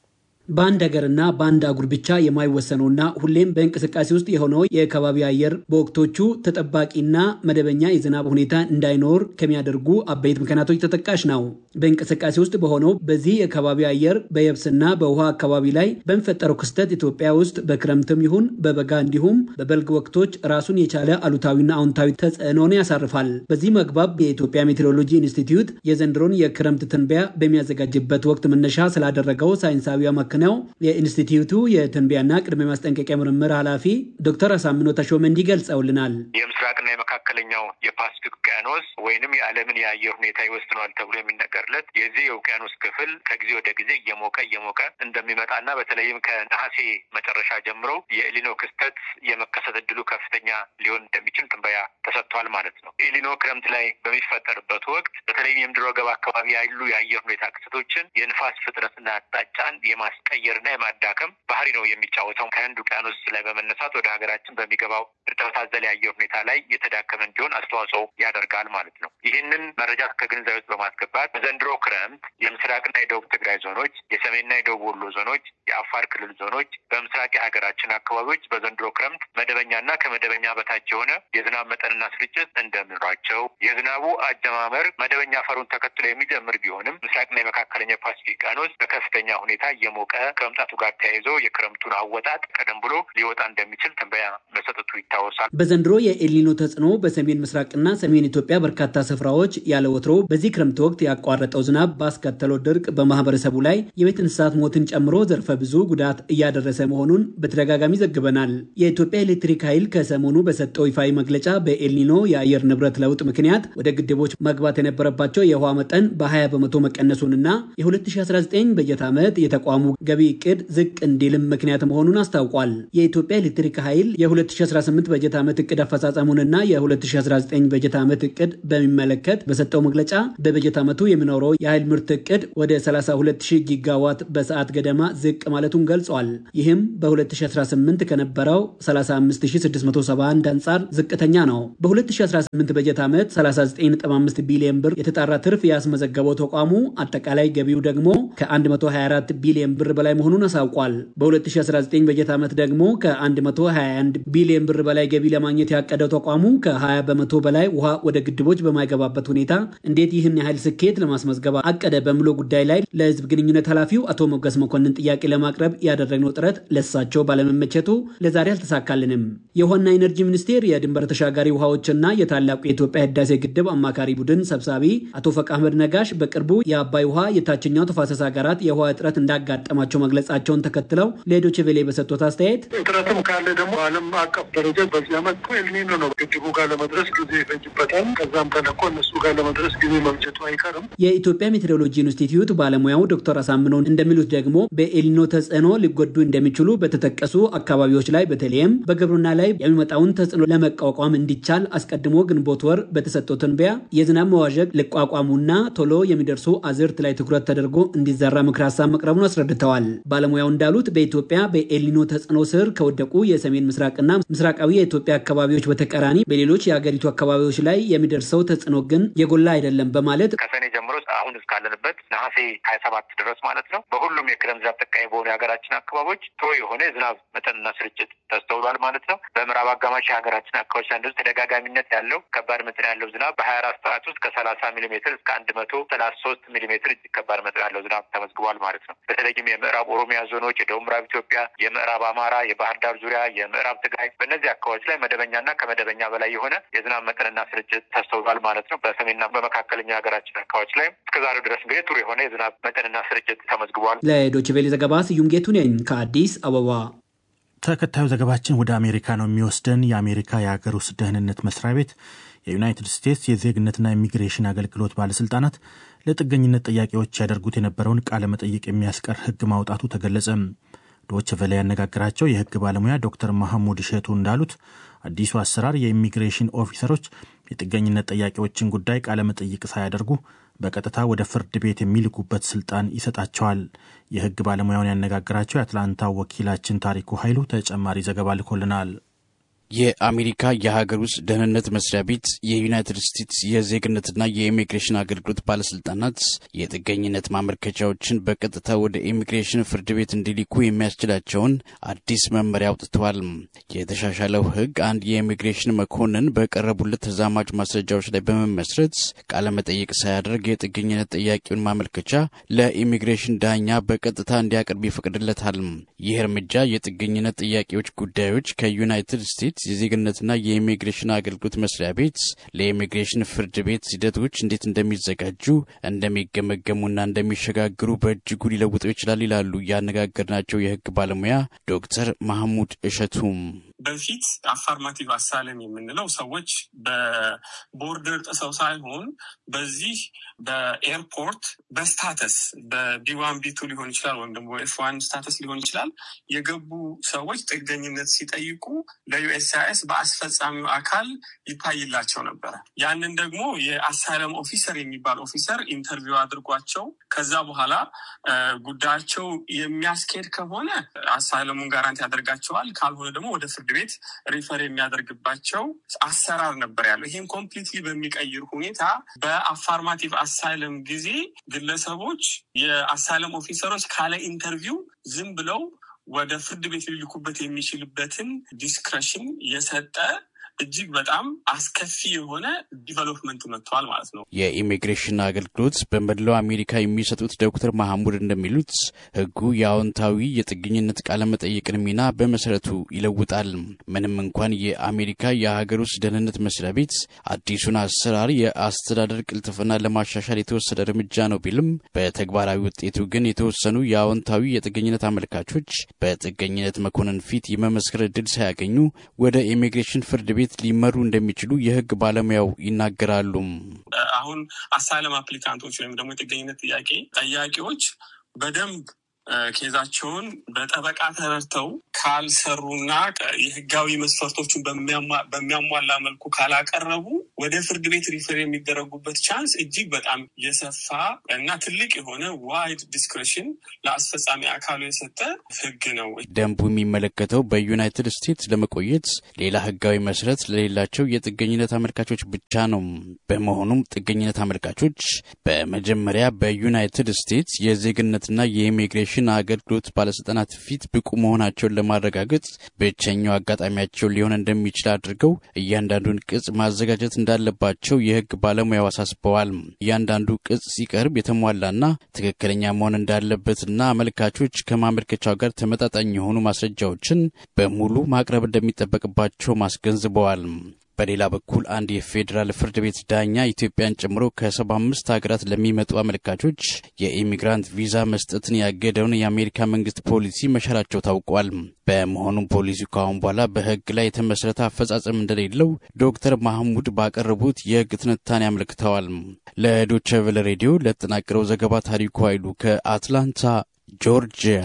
በአንድ ሀገርና በአንድ አጉር ብቻ የማይወሰነውና ሁሌም በእንቅስቃሴ ውስጥ የሆነው የከባቢ አየር በወቅቶቹ ተጠባቂና መደበኛ የዝናብ ሁኔታ እንዳይኖር ከሚያደርጉ አበይት ምክንያቶች ተጠቃሽ ነው። በእንቅስቃሴ ውስጥ በሆነው በዚህ የከባቢ አየር በየብስና በውሃ አካባቢ ላይ በሚፈጠረው ክስተት ኢትዮጵያ ውስጥ በክረምትም ይሁን በበጋ እንዲሁም በበልግ ወቅቶች ራሱን የቻለ አሉታዊና አዎንታዊ ተጽዕኖን ያሳርፋል። በዚህ መግባብ የኢትዮጵያ ሜቴሮሎጂ ኢንስቲትዩት የዘንድሮን የክረምት ትንበያ በሚያዘጋጅበት ወቅት መነሻ ስላደረገው ሳይንሳዊ አማካኝ ነው። የኢንስቲትዩቱ የትንበያና ቅድመ ማስጠንቀቂያ ምርምር ኃላፊ ዶክተር አሳምኖ ተሾመ እንዲህ ገልጸውልናል። የምስራቅና የመካከለኛው የፓሲፊክ ውቅያኖስ ወይንም የዓለምን የአየር ሁኔታ ይወስነዋል ተብሎ የሚነገርለት የዚህ የውቅያኖስ ክፍል ከጊዜ ወደ ጊዜ እየሞቀ እየሞቀ እንደሚመጣና በተለይም ከነሐሴ መጨረሻ ጀምሮ የኤሊኖ ክስተት የመከሰት እድሉ ከፍተኛ ሊሆን እንደሚችል ትንበያ ተሰጥቷል ማለት ነው። ኤሊኖ ክረምት ላይ በሚፈጠርበት ወቅት በተለይም የምድረ ወገብ አካባቢ ያሉ የአየር ሁኔታ ክስተቶችን የንፋስ ፍጥነትና አቅጣጫን የማስ ቀየርና የማዳከም ባህሪ ነው የሚጫወተው። ከህንድ ውቅያኖስ ላይ በመነሳት ወደ ሀገራችን በሚገባው እርጥበት አዘል የአየር ሁኔታ ላይ የተዳከመ እንዲሆን አስተዋጽኦ ያደርጋል ማለት ነው። ይህንን መረጃ ከግንዛቤ ውስጥ በማስገባት በዘንድሮ ክረምት የምስራቅና የደቡብ ትግራይ ዞኖች፣ የሰሜንና የደቡብ ወሎ ዞኖች፣ የአፋር ክልል ዞኖች፣ በምስራቅ የሀገራችን አካባቢዎች በዘንድሮ ክረምት መደበኛና ከመደበኛ በታች የሆነ የዝናብ መጠንና ስርጭት እንደሚኖራቸው የዝናቡ አጀማመር መደበኛ ፈሩን ተከትሎ የሚጀምር ቢሆንም ምስራቅና የመካከለኛ ፓሲፊክ ውቅያኖስ በከፍተኛ ሁኔታ እየሞቀ ከመምጣቱ ጋር ተያይዞ የክረምቱን አወጣጥ ቀደም ብሎ ሊወጣ እንደሚችል ትንበያ መሰጠቱ ይታወሳል። በዘንድሮ የኤልኒኖ ተጽዕኖ በሰሜን ምስራቅና ሰሜን ኢትዮጵያ በርካታ ስፍራዎች ያለ ወትሮ በዚህ ክረምት ወቅት ያቋረጠው ዝናብ ባስከተለው ድርቅ በማህበረሰቡ ላይ የቤት እንስሳት ሞትን ጨምሮ ዘርፈ ብዙ ጉዳት እያደረሰ መሆኑን በተደጋጋሚ ዘግበናል። የኢትዮጵያ ኤሌክትሪክ ኃይል ከሰሞኑ በሰጠው ይፋዊ መግለጫ በኤልኒኖ የአየር ንብረት ለውጥ ምክንያት ወደ ግድቦች መግባት የነበረባቸው የውሃ መጠን በ20 በመቶ መቀነሱንና የ2019 በጀት ዓመት የተቋሙ ገቢ እቅድ ዝቅ እንዲልም ምክንያት መሆኑን አስታውቋል። የኢትዮጵያ ኤሌክትሪክ ኃይል የ2018 በጀት ዓመት እቅድ አፈጻጸሙንና የ2019 በጀት ዓመት እቅድ በሚመለከት በሰጠው መግለጫ በበጀት ዓመቱ የሚኖረው የኃይል ምርት እቅድ ወደ 320 ጊጋዋት በሰዓት ገደማ ዝቅ ማለቱን ገልጿል። ይህም በ2018 ከነበረው 35671 አንጻር ዝቅተኛ ነው። በ2018 በጀት ዓመት 39.5 ቢሊዮን ብር የተጣራ ትርፍ ያስመዘገበው ተቋሙ አጠቃላይ ገቢው ደግሞ ከ124 ቢሊዮን ብር በላይ መሆኑን አሳውቋል። በ2019 በጀት ዓመት ደግሞ ከ121 ቢሊዮን ብር በላይ ገቢ ለማግኘት ያቀደው ተቋሙ ከ20 በመቶ በላይ ውሃ ወደ ግድቦች በማይገባበት ሁኔታ እንዴት ይህን ያህል ስኬት ለማስመዝገብ አቀደ በሚለው ጉዳይ ላይ ለሕዝብ ግንኙነት ኃላፊው አቶ ሞገስ መኮንን ጥያቄ ለማቅረብ ያደረግነው ጥረት ለሳቸው ባለመመቸቱ ለዛሬ አልተሳካልንም። የውሃና ኢነርጂ ሚኒስቴር የድንበር ተሻጋሪ ውሃዎችና የታላቁ የኢትዮጵያ ህዳሴ ግድብ አማካሪ ቡድን ሰብሳቢ አቶ ፈቅ አህመድ ነጋሽ በቅርቡ የአባይ ውሃ የታችኛው ተፋሰስ ሀገራት የውሃ እጥረት እንዳጋጠማቸው መግለጻቸውን ተከትለው ለዶይቼ ቬለ በሰጡት አስተያየት እጥረትም ካለ ደግሞ ዓለም አቀፍ ደረጃ በዚህ ዓመት ኤልኒኖ ነው። ግድቡ ጋር ለመድረስ ጊዜ ይፈጅበታል። ከዛም ተለቆ እነሱ ጋር ለመድረስ ጊዜ መምጨቱ አይቀርም። የኢትዮጵያ ሜትሮሎጂ ኢንስቲትዩት ባለሙያው ዶክተር አሳምነው እንደሚሉት ደግሞ በኤልኒኖ ተጽዕኖ ሊጎዱ እንደሚችሉ በተጠቀሱ አካባቢዎች ላይ በተለይም በግብርና ላይ የሚመጣውን ተጽዕኖ ለመቋቋም እንዲቻል አስቀድሞ ግንቦት ወር በተሰጠው ትንበያ የዝናብ መዋዠቅ ሊቋቋሙና ቶሎ የሚደርሱ አዝርት ላይ ትኩረት ተደርጎ እንዲዘራ ምክር ሀሳብ መቅረቡን አስረድተዋል። ባለሙያው እንዳሉት በኢትዮጵያ በኤልኒኖ ተጽዕኖ ስር ከወደቁ የሰሜን ምስራቅና ምስራቃዊ የኢትዮጵያ አካባቢዎች በተቃራኒ በሌሎች የአገሪቱ አካባቢዎች ላይ የሚደርሰው ተጽዕኖ ግን የጎላ አይደለም በማለት ከሰኔ ጀምሮ አሁን እስካለንበት ነሐሴ ሀያ ሰባት ድረስ ማለት ነው በሁሉም የክረምት ዝናብ ጠቃሚ በሆኑ የሀገራችን አካባቢዎች ጥሩ የሆነ የዝናብ መጠንና ስርጭት ተስተውሏል ማለት ነው። በምዕራብ አጋማሽ የሀገራችን አካባቢዎች ላይ ተደጋጋሚነት ያለው ከባድ መጠን ያለው ዝናብ በሀያ አራት ሰዓት ውስጥ ከሰላሳ ሚሊሜትር እስከ አንድ መቶ ሰላሳ ሶስት ሚሊሜትር እጅግ ከባድ መጠን ያለው ዝናብ ተመዝግቧል ማለት ነው። በተለይም የምዕራብ ኦሮሚያ ዞኖች፣ የደቡብ ምዕራብ ኢትዮጵያ፣ የምዕራብ አማራ፣ የባህር ዳር ዙሪያ፣ የምዕራብ ትግራይ በእነዚህ አካባቢዎች ላይ መደበኛና ከመደበኛ በላይ የሆነ የዝናብ መጠንና ስርጭት ተስተውሏል ማለት ነው። በሰሜንና በመካከለኛ ሀገራችን አካባቢዎች ላይ እስከዛሬው ድረስ እንግዲህ ጥሩ የሆነ የዝናብ መጠንና ስርጭት ተመዝግቧል። ለዶይቼ ቬለ ዘገባ ስዩም ጌቱ ነኝ ከአዲስ አበባ። ተከታዩ ዘገባችን ወደ አሜሪካ ነው የሚወስደን። የአሜሪካ የሀገር ውስጥ ደህንነት መስሪያ ቤት የዩናይትድ ስቴትስ የዜግነትና ኢሚግሬሽን አገልግሎት ባለስልጣናት ለጥገኝነት ጥያቄዎች ያደርጉት የነበረውን ቃለ መጠይቅ የሚያስቀር ሕግ ማውጣቱ ተገለጸ። ዶች ቨለ ያነጋግራቸው የሕግ ባለሙያ ዶክተር መሐሙድ እሸቱ እንዳሉት አዲሱ አሰራር የኢሚግሬሽን ኦፊሰሮች የጥገኝነት ጥያቄዎችን ጉዳይ ቃለ መጠይቅ ሳያደርጉ በቀጥታ ወደ ፍርድ ቤት የሚልኩበት ስልጣን ይሰጣቸዋል። የሕግ ባለሙያውን ያነጋግራቸው የአትላንታ ወኪላችን ታሪኩ ኃይሉ ተጨማሪ ዘገባ ልኮልናል። የአሜሪካ የሀገር ውስጥ ደህንነት መስሪያ ቤት የዩናይትድ ስቴትስ የዜግነትና የኢሚግሬሽን አገልግሎት ባለስልጣናት የጥገኝነት ማመልከቻዎችን በቀጥታ ወደ ኢሚግሬሽን ፍርድ ቤት እንዲልኩ የሚያስችላቸውን አዲስ መመሪያ አውጥተዋል። የተሻሻለው ሕግ አንድ የኢሚግሬሽን መኮንን በቀረቡለት ተዛማጅ ማስረጃዎች ላይ በመመስረት ቃለመጠይቅ ሳያደርግ የጥገኝነት ጥያቄውን ማመልከቻ ለኢሚግሬሽን ዳኛ በቀጥታ እንዲያቀርብ ይፈቅድለታል። ይህ እርምጃ የጥገኝነት ጥያቄዎች ጉዳዮች ከዩናይትድ ስቴትስ የዜግነትና የኢሚግሬሽን አገልግሎት መስሪያ ቤት ለኢሚግሬሽን ፍርድ ቤት ሂደቶች እንዴት እንደሚዘጋጁ እንደሚገመገሙና እንደሚሸጋግሩ በእጅጉ ሊለውጠው ይችላል ይላሉ ያነጋገርናቸው የህግ ባለሙያ ዶክተር ማህሙድ እሸቱም። በፊት አፋርማቲቭ አሳለም የምንለው ሰዎች በቦርደር ጥሰው ሳይሆን በዚህ በኤርፖርት በስታተስ በቢዋን ቢቱ ሊሆን ይችላል ወይም ደግሞ ኤፍ ዋን ስታተስ ሊሆን ይችላል የገቡ ሰዎች ጥገኝነት ሲጠይቁ ለዩኤስሲአይኤስ በአስፈጻሚው አካል ይታይላቸው ነበረ። ያንን ደግሞ የአሳይለም ኦፊሰር የሚባል ኦፊሰር ኢንተርቪው አድርጓቸው ከዛ በኋላ ጉዳያቸው የሚያስኬድ ከሆነ አሳይለሙን ጋራንቲ ያደርጋቸዋል። ካልሆነ ደግሞ ወደ ፍርድ ቤት ሪፈር የሚያደርግባቸው አሰራር ነበር ያለው። ይህም ኮምፕሊትሊ በሚቀይር ሁኔታ በአፋርማቲቭ አሳይለም ጊዜ ግለሰቦች የአሳይለም ኦፊሰሮች ካለ ኢንተርቪው ዝም ብለው ወደ ፍርድ ቤት ሊልኩበት የሚችልበትን ዲስክሬሽን የሰጠ እጅግ በጣም አስከፊ የሆነ ዲቨሎፕመንት መጥተዋል ማለት ነው። የኢሚግሬሽን አገልግሎት በመላው አሜሪካ የሚሰጡት ዶክተር ማሐሙድ እንደሚሉት ህጉ የአዎንታዊ የጥገኝነት ቃለመጠየቅን ሚና በመሰረቱ ይለውጣል። ምንም እንኳን የአሜሪካ የሀገር ውስጥ ደህንነት መስሪያ ቤት አዲሱን አሰራር የአስተዳደር ቅልጥፍና ለማሻሻል የተወሰደ እርምጃ ነው ቢልም በተግባራዊ ውጤቱ ግን የተወሰኑ የአዎንታዊ የጥገኝነት አመልካቾች በጥገኝነት መኮንን ፊት የመመስከር እድል ሳያገኙ ወደ ኢሚግሬሽን ፍርድ ቤት ሊመሩ እንደሚችሉ የህግ ባለሙያው ይናገራሉ። አሁን አሳይለም አፕሊካንቶች ወይም ደግሞ የጥገኝነት ጥያቄ ጠያቂዎች በደንብ ኬዛቸውን በጠበቃ ተረድተው ካልሰሩና የህጋዊ መስፈርቶቹን በሚያሟላ መልኩ ካላቀረቡ ወደ ፍርድ ቤት ሪፈር የሚደረጉበት ቻንስ እጅግ በጣም የሰፋ እና ትልቅ የሆነ ዋይድ ዲስክሬሽን ለአስፈጻሚ አካሉ የሰጠ ህግ ነው። ደንቡ የሚመለከተው በዩናይትድ ስቴትስ ለመቆየት ሌላ ህጋዊ መሰረት ለሌላቸው የጥገኝነት አመልካቾች ብቻ ነው። በመሆኑም ጥገኝነት አመልካቾች በመጀመሪያ በዩናይትድ ስቴትስ የዜግነትና የኢሚግሬሽን አገልግሎት ባለስልጣናት ፊት ብቁ መሆናቸውን ለማረጋገጥ ብቸኛው አጋጣሚያቸው ሊሆን እንደሚችል አድርገው እያንዳንዱን ቅጽ ማዘጋጀት እንዳለባቸው የህግ ባለሙያው አሳስበዋል። እያንዳንዱ ቅጽ ሲቀርብ የተሟላና ትክክለኛ መሆን እንዳለበትና አመልካቾች ከማመልከቻው ጋር ተመጣጣኝ የሆኑ ማስረጃዎችን በሙሉ ማቅረብ እንደሚጠበቅባቸው ማስገንዝበዋል። በሌላ በኩል አንድ የፌዴራል ፍርድ ቤት ዳኛ ኢትዮጵያን ጨምሮ ከሰባ አምስት ሀገራት ለሚመጡ አመልካቾች የኢሚግራንት ቪዛ መስጠትን ያገደውን የአሜሪካ መንግስት ፖሊሲ መሻራቸው ታውቋል። በመሆኑም ፖሊሲው ከአሁን በኋላ በህግ ላይ የተመሰረተ አፈጻጸም እንደሌለው ዶክተር ማህሙድ ባቀረቡት የህግ ትንታኔ አመልክተዋል። ለዶቼ ቬለ ሬዲዮ ለተጠናቀረው ዘገባ ታሪኩ ኃይሉ ከአትላንታ ጆርጂያ።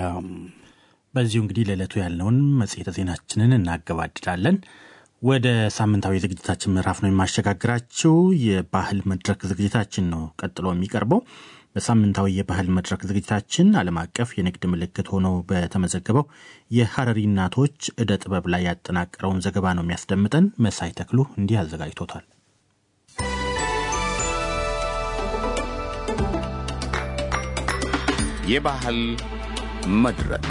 በዚሁ እንግዲህ ለዕለቱ ያለውን መጽሔተ ዜናችንን እናገባድዳለን። ወደ ሳምንታዊ ዝግጅታችን ምዕራፍ ነው የማሸጋግራችው። የባህል መድረክ ዝግጅታችን ነው ቀጥሎ የሚቀርበው። በሳምንታዊ የባህል መድረክ ዝግጅታችን ዓለም አቀፍ የንግድ ምልክት ሆኖ በተመዘገበው የሐረሪ እናቶች ዕደ ጥበብ ላይ ያጠናቀረውን ዘገባ ነው የሚያስደምጠን። መሳይ ተክሉ እንዲህ አዘጋጅቶታል። የባህል መድረክ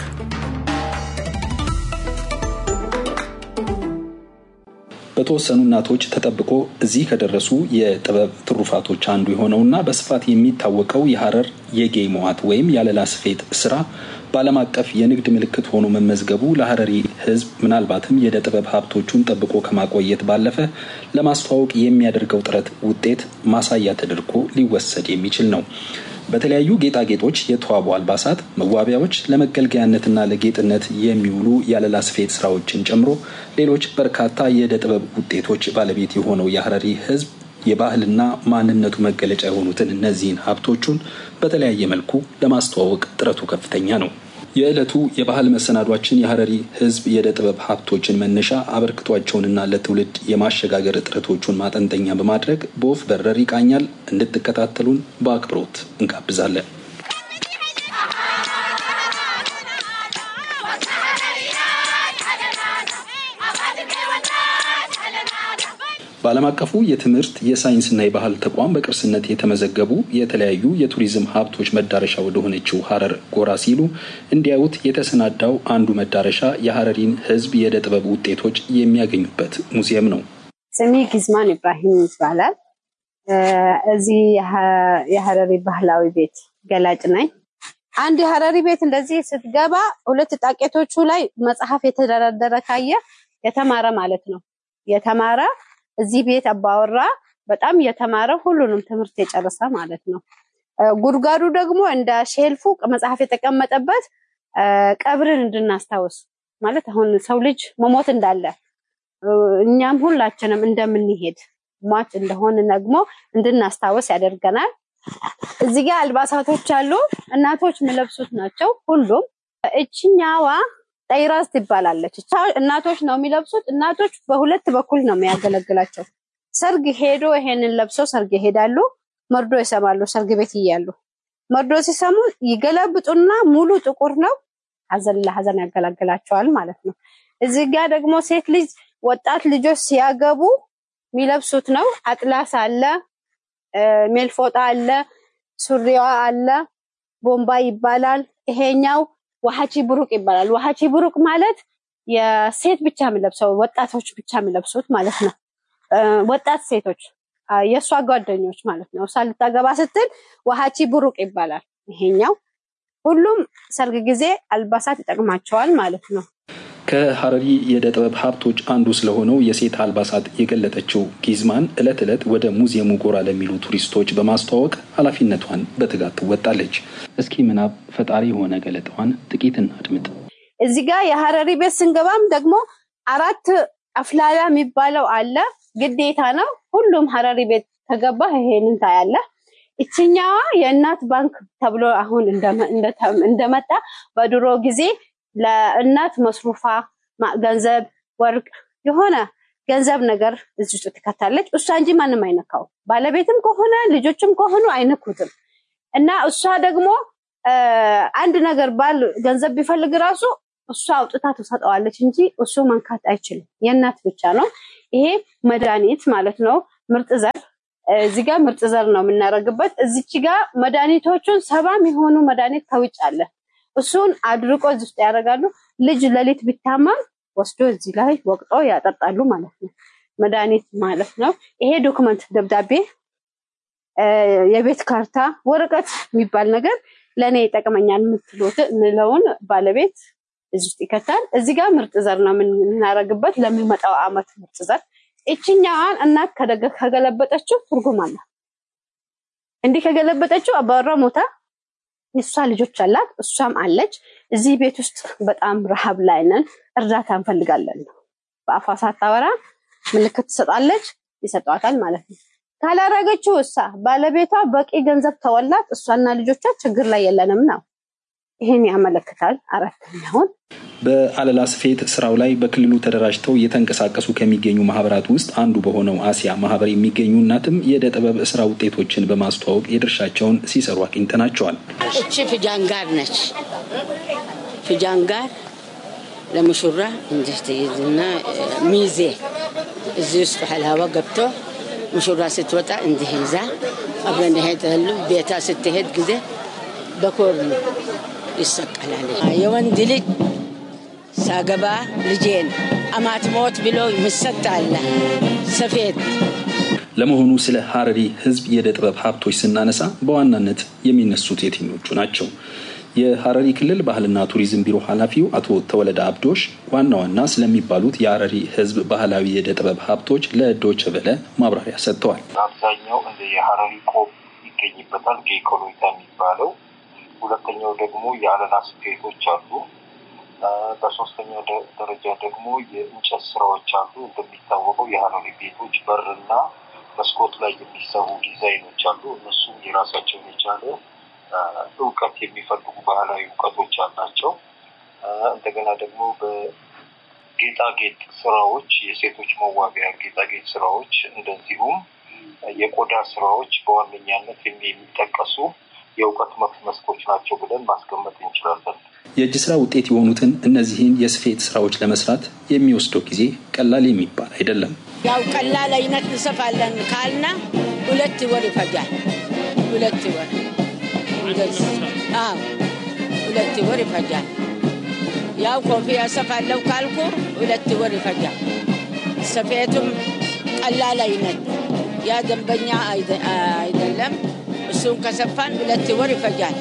በተወሰኑ እናቶች ተጠብቆ እዚህ ከደረሱ የጥበብ ትሩፋቶች አንዱ የሆነውና በስፋት የሚታወቀው የሐረር የጌ መዋት ወይም ያለላ ስፌት ስራ በዓለም አቀፍ የንግድ ምልክት ሆኖ መመዝገቡ ለሐረሪ ሕዝብ ምናልባትም የዕደ ጥበብ ሀብቶቹን ጠብቆ ከማቆየት ባለፈ ለማስተዋወቅ የሚያደርገው ጥረት ውጤት ማሳያ ተደርጎ ሊወሰድ የሚችል ነው። በተለያዩ ጌጣጌጦች የተዋቡ አልባሳት፣ መዋቢያዎች፣ ለመገልገያነትና ለጌጥነት የሚውሉ ያለላ ስፌት ስራዎችን ጨምሮ ሌሎች በርካታ የዕደ ጥበብ ውጤቶች ባለቤት የሆነው የሐረሪ ህዝብ የባህልና ማንነቱ መገለጫ የሆኑትን እነዚህን ሀብቶቹን በተለያየ መልኩ ለማስተዋወቅ ጥረቱ ከፍተኛ ነው። የዕለቱ የባህል መሰናዷችን የሐረሪ ህዝብ የዕደ ጥበብ ሀብቶችን መነሻ አበርክቷቸውንና ለትውልድ የማሸጋገር ጥረቶቹን ማጠንጠኛ በማድረግ በወፍ በረር ይቃኛል። እንድትከታተሉን በአክብሮት እንጋብዛለን። በዓለም አቀፉ የትምህርት የሳይንስና የባህል ተቋም በቅርስነት የተመዘገቡ የተለያዩ የቱሪዝም ሀብቶች መዳረሻ ወደሆነችው ሐረር ጎራ ሲሉ እንዲያዩት የተሰናዳው አንዱ መዳረሻ የሐረሪን ህዝብ የዕደ ጥበብ ውጤቶች የሚያገኙበት ሙዚየም ነው። ስሜ ጊዝማን ኢብራሂም ይባላል። እዚህ የሐረሪ ባህላዊ ቤት ገላጭ ነኝ። አንድ የሐረሪ ቤት እንደዚህ ስትገባ ሁለት ጣቄቶቹ ላይ መጽሐፍ የተደረደረ ካየ የተማረ ማለት ነው። የተማረ እዚህ ቤት አባወራ በጣም የተማረ ሁሉንም ትምህርት የጨረሰ ማለት ነው። ጉድጓዱ ደግሞ እንደ ሼልፉ መጽሐፍ የተቀመጠበት ቀብርን እንድናስታውስ ማለት አሁን ሰው ልጅ መሞት እንዳለ እኛም ሁላችንም እንደምንሄድ ሟች እንደሆን ደግሞ እንድናስታውስ ያደርገናል። እዚህ ጋር አልባሳቶች አሉ። እናቶች የሚለብሱት ናቸው ሁሉም። እችኛዋ ጠይራዝ ትባላለች። እናቶች ነው የሚለብሱት። እናቶች በሁለት በኩል ነው የሚያገለግላቸው። ሰርግ ሄዶ ይሄንን ለብሰው ሰርግ ይሄዳሉ። መርዶ ይሰማሉ። ሰርግ ቤት እያሉ መርዶ ሲሰሙ ይገለብጡና ሙሉ ጥቁር ነው። ሀዘን ለሀዘን ያገለግላቸዋል ማለት ነው። እዚህ ጋር ደግሞ ሴት ልጅ ወጣት ልጆች ሲያገቡ የሚለብሱት ነው። አጥላስ አለ፣ ሜልፎጣ አለ፣ ሱሪዋ አለ፣ ቦምባ ይባላል። ይሄኛው ዋሃቺ ብሩቅ ይባላል። ዋሃቺ ብሩቅ ማለት የሴት ብቻ የሚለብሰው ወጣቶች ብቻ የሚለብሱት ማለት ነው። ወጣት ሴቶች የእሷ ጓደኞች ማለት ነው። እሷ ልታገባ ስትል ዋሃቺ ቡሩቅ ይባላል ይሄኛው። ሁሉም ሰርግ ጊዜ አልባሳት ይጠቅማቸዋል ማለት ነው። ከሀረሪ የዕደ ጥበብ ሀብቶች አንዱ ስለሆነው የሴት አልባሳት የገለጠችው ጊዝማን ዕለት ዕለት ወደ ሙዚየሙ ጎራ ለሚሉ ቱሪስቶች በማስተዋወቅ ኃላፊነቷን በትጋት ትወጣለች። እስኪ ምናብ ፈጣሪ የሆነ ገለጣዋን ጥቂት እናድምጥ። እዚህ ጋር የሀረሪ ቤት ስንገባም ደግሞ አራት አፍላላ የሚባለው አለ፣ ግዴታ ነው። ሁሉም ሀረሪ ቤት ከገባ ይሄንን ታያለ። ይችኛዋ የእናት ባንክ ተብሎ አሁን እንደመጣ በድሮ ጊዜ ለእናት መስሩፋ ገንዘብ፣ ወርቅ የሆነ ገንዘብ ነገር እዚህ ውስጥ ትከታለች። እሷ እንጂ ማንም አይነካው። ባለቤትም ከሆነ ልጆችም ከሆኑ አይነኩትም። እና እሷ ደግሞ አንድ ነገር ባል ገንዘብ ቢፈልግ ራሱ እሷ አውጥታ ትሰጠዋለች እንጂ እሱ መንካት አይችልም። የእናት ብቻ ነው። ይሄ መድኃኒት ማለት ነው። ምርጥ ዘር እዚህ ጋር ምርጥ ዘር ነው የምናደርግበት። እዚች ጋር መድኃኒቶቹን ሰባም የሆኑ መድኃኒት ከውጭ አለ። እሱን አድርቆ እዚህ ውስጥ ያደርጋሉ። ልጅ ሌሊት ቢታመም ወስዶ እዚህ ላይ ወቅጦ ያጠጣሉ ማለት ነው። መድኃኒት ማለት ነው። ይሄ ዶክመንት ደብዳቤ፣ የቤት ካርታ፣ ወረቀት የሚባል ነገር ለእኔ ይጠቅመኛል የምትለውን ባለቤት እዚህ ውስጥ ይከታል። እዚህ ጋር ምርጥ ዘር ነው የምናደርግበት ለሚመጣው አመት ምርጥ ዘር። ይችኛዋን እናት ከገለበጠችው ትርጉም አለ። እንዲህ ከገለበጠችው አባወራ ሞታ የእሷ ልጆች አላት፣ እሷም አለች። እዚህ ቤት ውስጥ በጣም ረሃብ ላይ ነን፣ እርዳታ እንፈልጋለን ነው። በአፏ ሳታወራ ምልክት ትሰጣለች፣ ይሰጧታል ማለት ነው። ካላረገችው እሷ ባለቤቷ በቂ ገንዘብ ተወላት፣ እሷና ልጆቿ ችግር ላይ የለንም ነው። ይህን ያመለክታል። አራተኛውን በአለላ ስፌት ስራው ላይ በክልሉ ተደራጅተው እየተንቀሳቀሱ ከሚገኙ ማህበራት ውስጥ አንዱ በሆነው አሲያ ማህበር የሚገኙ እናትም የዕደ ጥበብ ስራ ውጤቶችን በማስተዋወቅ የድርሻቸውን ሲሰሩ አግኝተናቸዋል። እቺ ፍጃንጋር ነች። ፍጃንጋር ለሙሽራ እንዲህ ትይዝና ሚዜ እዚህ ውስጥ ሀላባ ገብቶ ሙሽራ ስትወጣ እንዲህ ይዛ አብረን ይሄዳሉ። ቤታ ስትሄድ ጊዜ በኮር ይሰቀላል። የወንድ ልጅ ሳገባ ልጄን አማት ሞት ብሎ ምሰጥ አለ ሰፌድ። ለመሆኑ ስለ ሀረሪ ህዝብ የዕደ ጥበብ ሀብቶች ስናነሳ በዋናነት የሚነሱት የትኞቹ ናቸው? የሀረሪ ክልል ባህልና ቱሪዝም ቢሮ ኃላፊው አቶ ተወለደ አብዶሽ ዋና ዋና ስለሚባሉት የሀረሪ ህዝብ ባህላዊ የዕደ ጥበብ ሀብቶች ለዶይቼ ቬለ ማብራሪያ ሰጥተዋል። አብዛኛው እንደ የሀረሪ ቆብ ይገኝበታል፣ ጌኮሎይታ የሚባለው ሁለተኛው ደግሞ የአለላ ስፌቶች አሉ። በሶስተኛው ደረጃ ደግሞ የእንጨት ስራዎች አሉ። እንደሚታወቀው የሀረሪ ቤቶች በርና መስኮት ላይ የሚሰሩ ዲዛይኖች አሉ። እነሱም የራሳቸውን የቻለ እውቀት የሚፈልጉ ባህላዊ እውቀቶች አላቸው። እንደገና ደግሞ በጌጣጌጥ ስራዎች፣ የሴቶች መዋቢያ ጌጣጌጥ ስራዎች እንደዚሁም የቆዳ ስራዎች በዋነኛነት የሚጠቀሱ የእውቀት መስኮች ናቸው ብለን ማስቀመጥ እንችላለን። የእጅ ስራ ውጤት የሆኑትን እነዚህን የስፌት ስራዎች ለመስራት የሚወስደው ጊዜ ቀላል የሚባል አይደለም። ያው ቀላል አይነት እንሰፋለን ካልና ሁለት ወር ይፈጃል። ሁለት ወር ሁለት ወር ይፈጃል። ያው ኮፍያ ሰፋለው ካልኩ ሁለት ወር ይፈጃል። ስፌቱም ቀላል አይነት ያ ደንበኛ አይደለም። እሱን ከሰፋን ሁለት ወር ይፈጃል።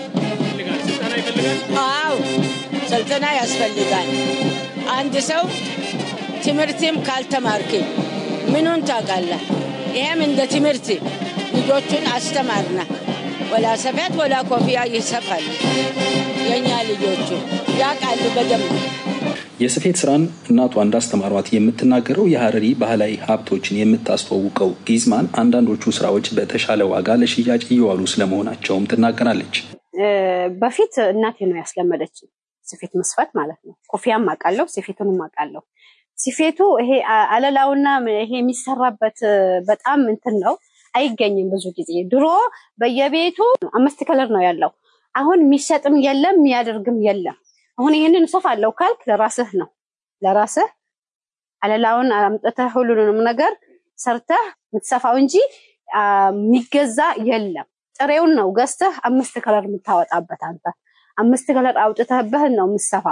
አዎ ስልጠና ያስፈልጋል። አንድ ሰው ትምህርትም ካልተማርክ ምኑን ታውቃለህ? ይሄም እንደ ትምህርት ልጆቹን አስተማርና ወላ ሰፌት ወላ ኮፍያ ይሰፋል። የእኛ ልጆቹ ያውቃሉ በደንብ። የስፌት ስራን እናቷ እንዳስተማሯት የምትናገረው የሀረሪ ባህላዊ ሀብቶችን የምታስተዋውቀው ጊዝማን አንዳንዶቹ ስራዎች በተሻለ ዋጋ ለሽያጭ እየዋሉ ስለመሆናቸውም ትናገራለች። በፊት እናቴ ነው ያስለመደች ስፌት መስፋት ማለት ነው። ኮፊያም አውቃለሁ፣ ስፌቱንም አውቃለሁ። ስፌቱ ይሄ አለላውና ይሄ የሚሰራበት በጣም እንትን ነው፣ አይገኝም ብዙ ጊዜ። ድሮ በየቤቱ አምስት ከለር ነው ያለው። አሁን የሚሰጥም የለም የሚያደርግም የለም። አሁን ይህንን እሰፋለሁ ካልክ ለራስህ ነው ለራስህ አለላውን አምጥተህ ሁሉንም ነገር ሰርተህ የምትሰፋው እንጂ የሚገዛ የለም። ጥሬውን ነው ገዝተህ አምስት ከለር የምታወጣበት አንተ አምስት ከለር አውጥተህበህን ነው የምትሰፋው።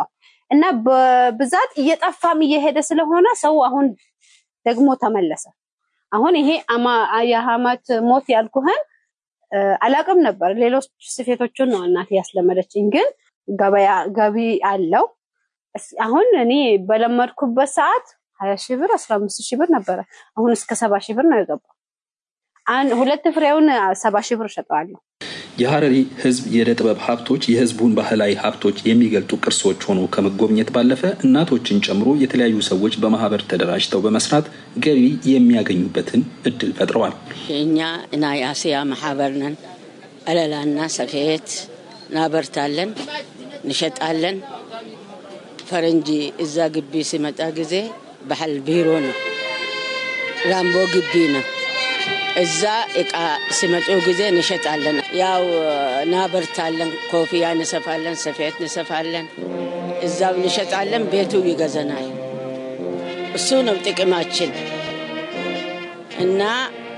እና በብዛት እየጠፋም እየሄደ ስለሆነ ሰው አሁን ደግሞ ተመለሰ። አሁን ይሄ የሀማት ሞት ያልኩህን አላቅም ነበር። ሌሎች ስፌቶቹን ነው እናቴ ያስለመደችኝ። ግን ገበያ ገቢ አለው። አሁን እኔ በለመድኩበት ሰዓት ሀያ ሺህ ብር አስራ አምስት ሺህ ብር ነበረ። አሁን እስከ ሰባ ሺህ ብር ነው የገባው። ሁለት ፍሬውን ሰባ ሺህ ብር እሸጠዋለሁ። የሀረሪ ህዝብ የዕደ ጥበብ ሀብቶች የህዝቡን ባህላዊ ሀብቶች የሚገልጡ ቅርሶች ሆኖ ከመጎብኘት ባለፈ እናቶችን ጨምሮ የተለያዩ ሰዎች በማህበር ተደራጅተው በመስራት ገቢ የሚያገኙበትን እድል ፈጥረዋል። እኛ እና የአስያ ማህበር ነን። እለላና ሰፌት እናበርታለን፣ እንሸጣለን። ፈረንጂ እዛ ግቢ ሲመጣ ጊዜ ባህል ቢሮ ነው፣ ራምቦ ግቢ ነው። እዛ እቃ ሲመጡ ጊዜ እንሸጣለን። ያው እናበርታለን፣ ኮፍያ እንሰፋለን፣ ሰፌት እንሰፋለን፣ እዛው እንሸጣለን። ቤቱ ይገዘናል። እሱ ነው ጥቅማችን እና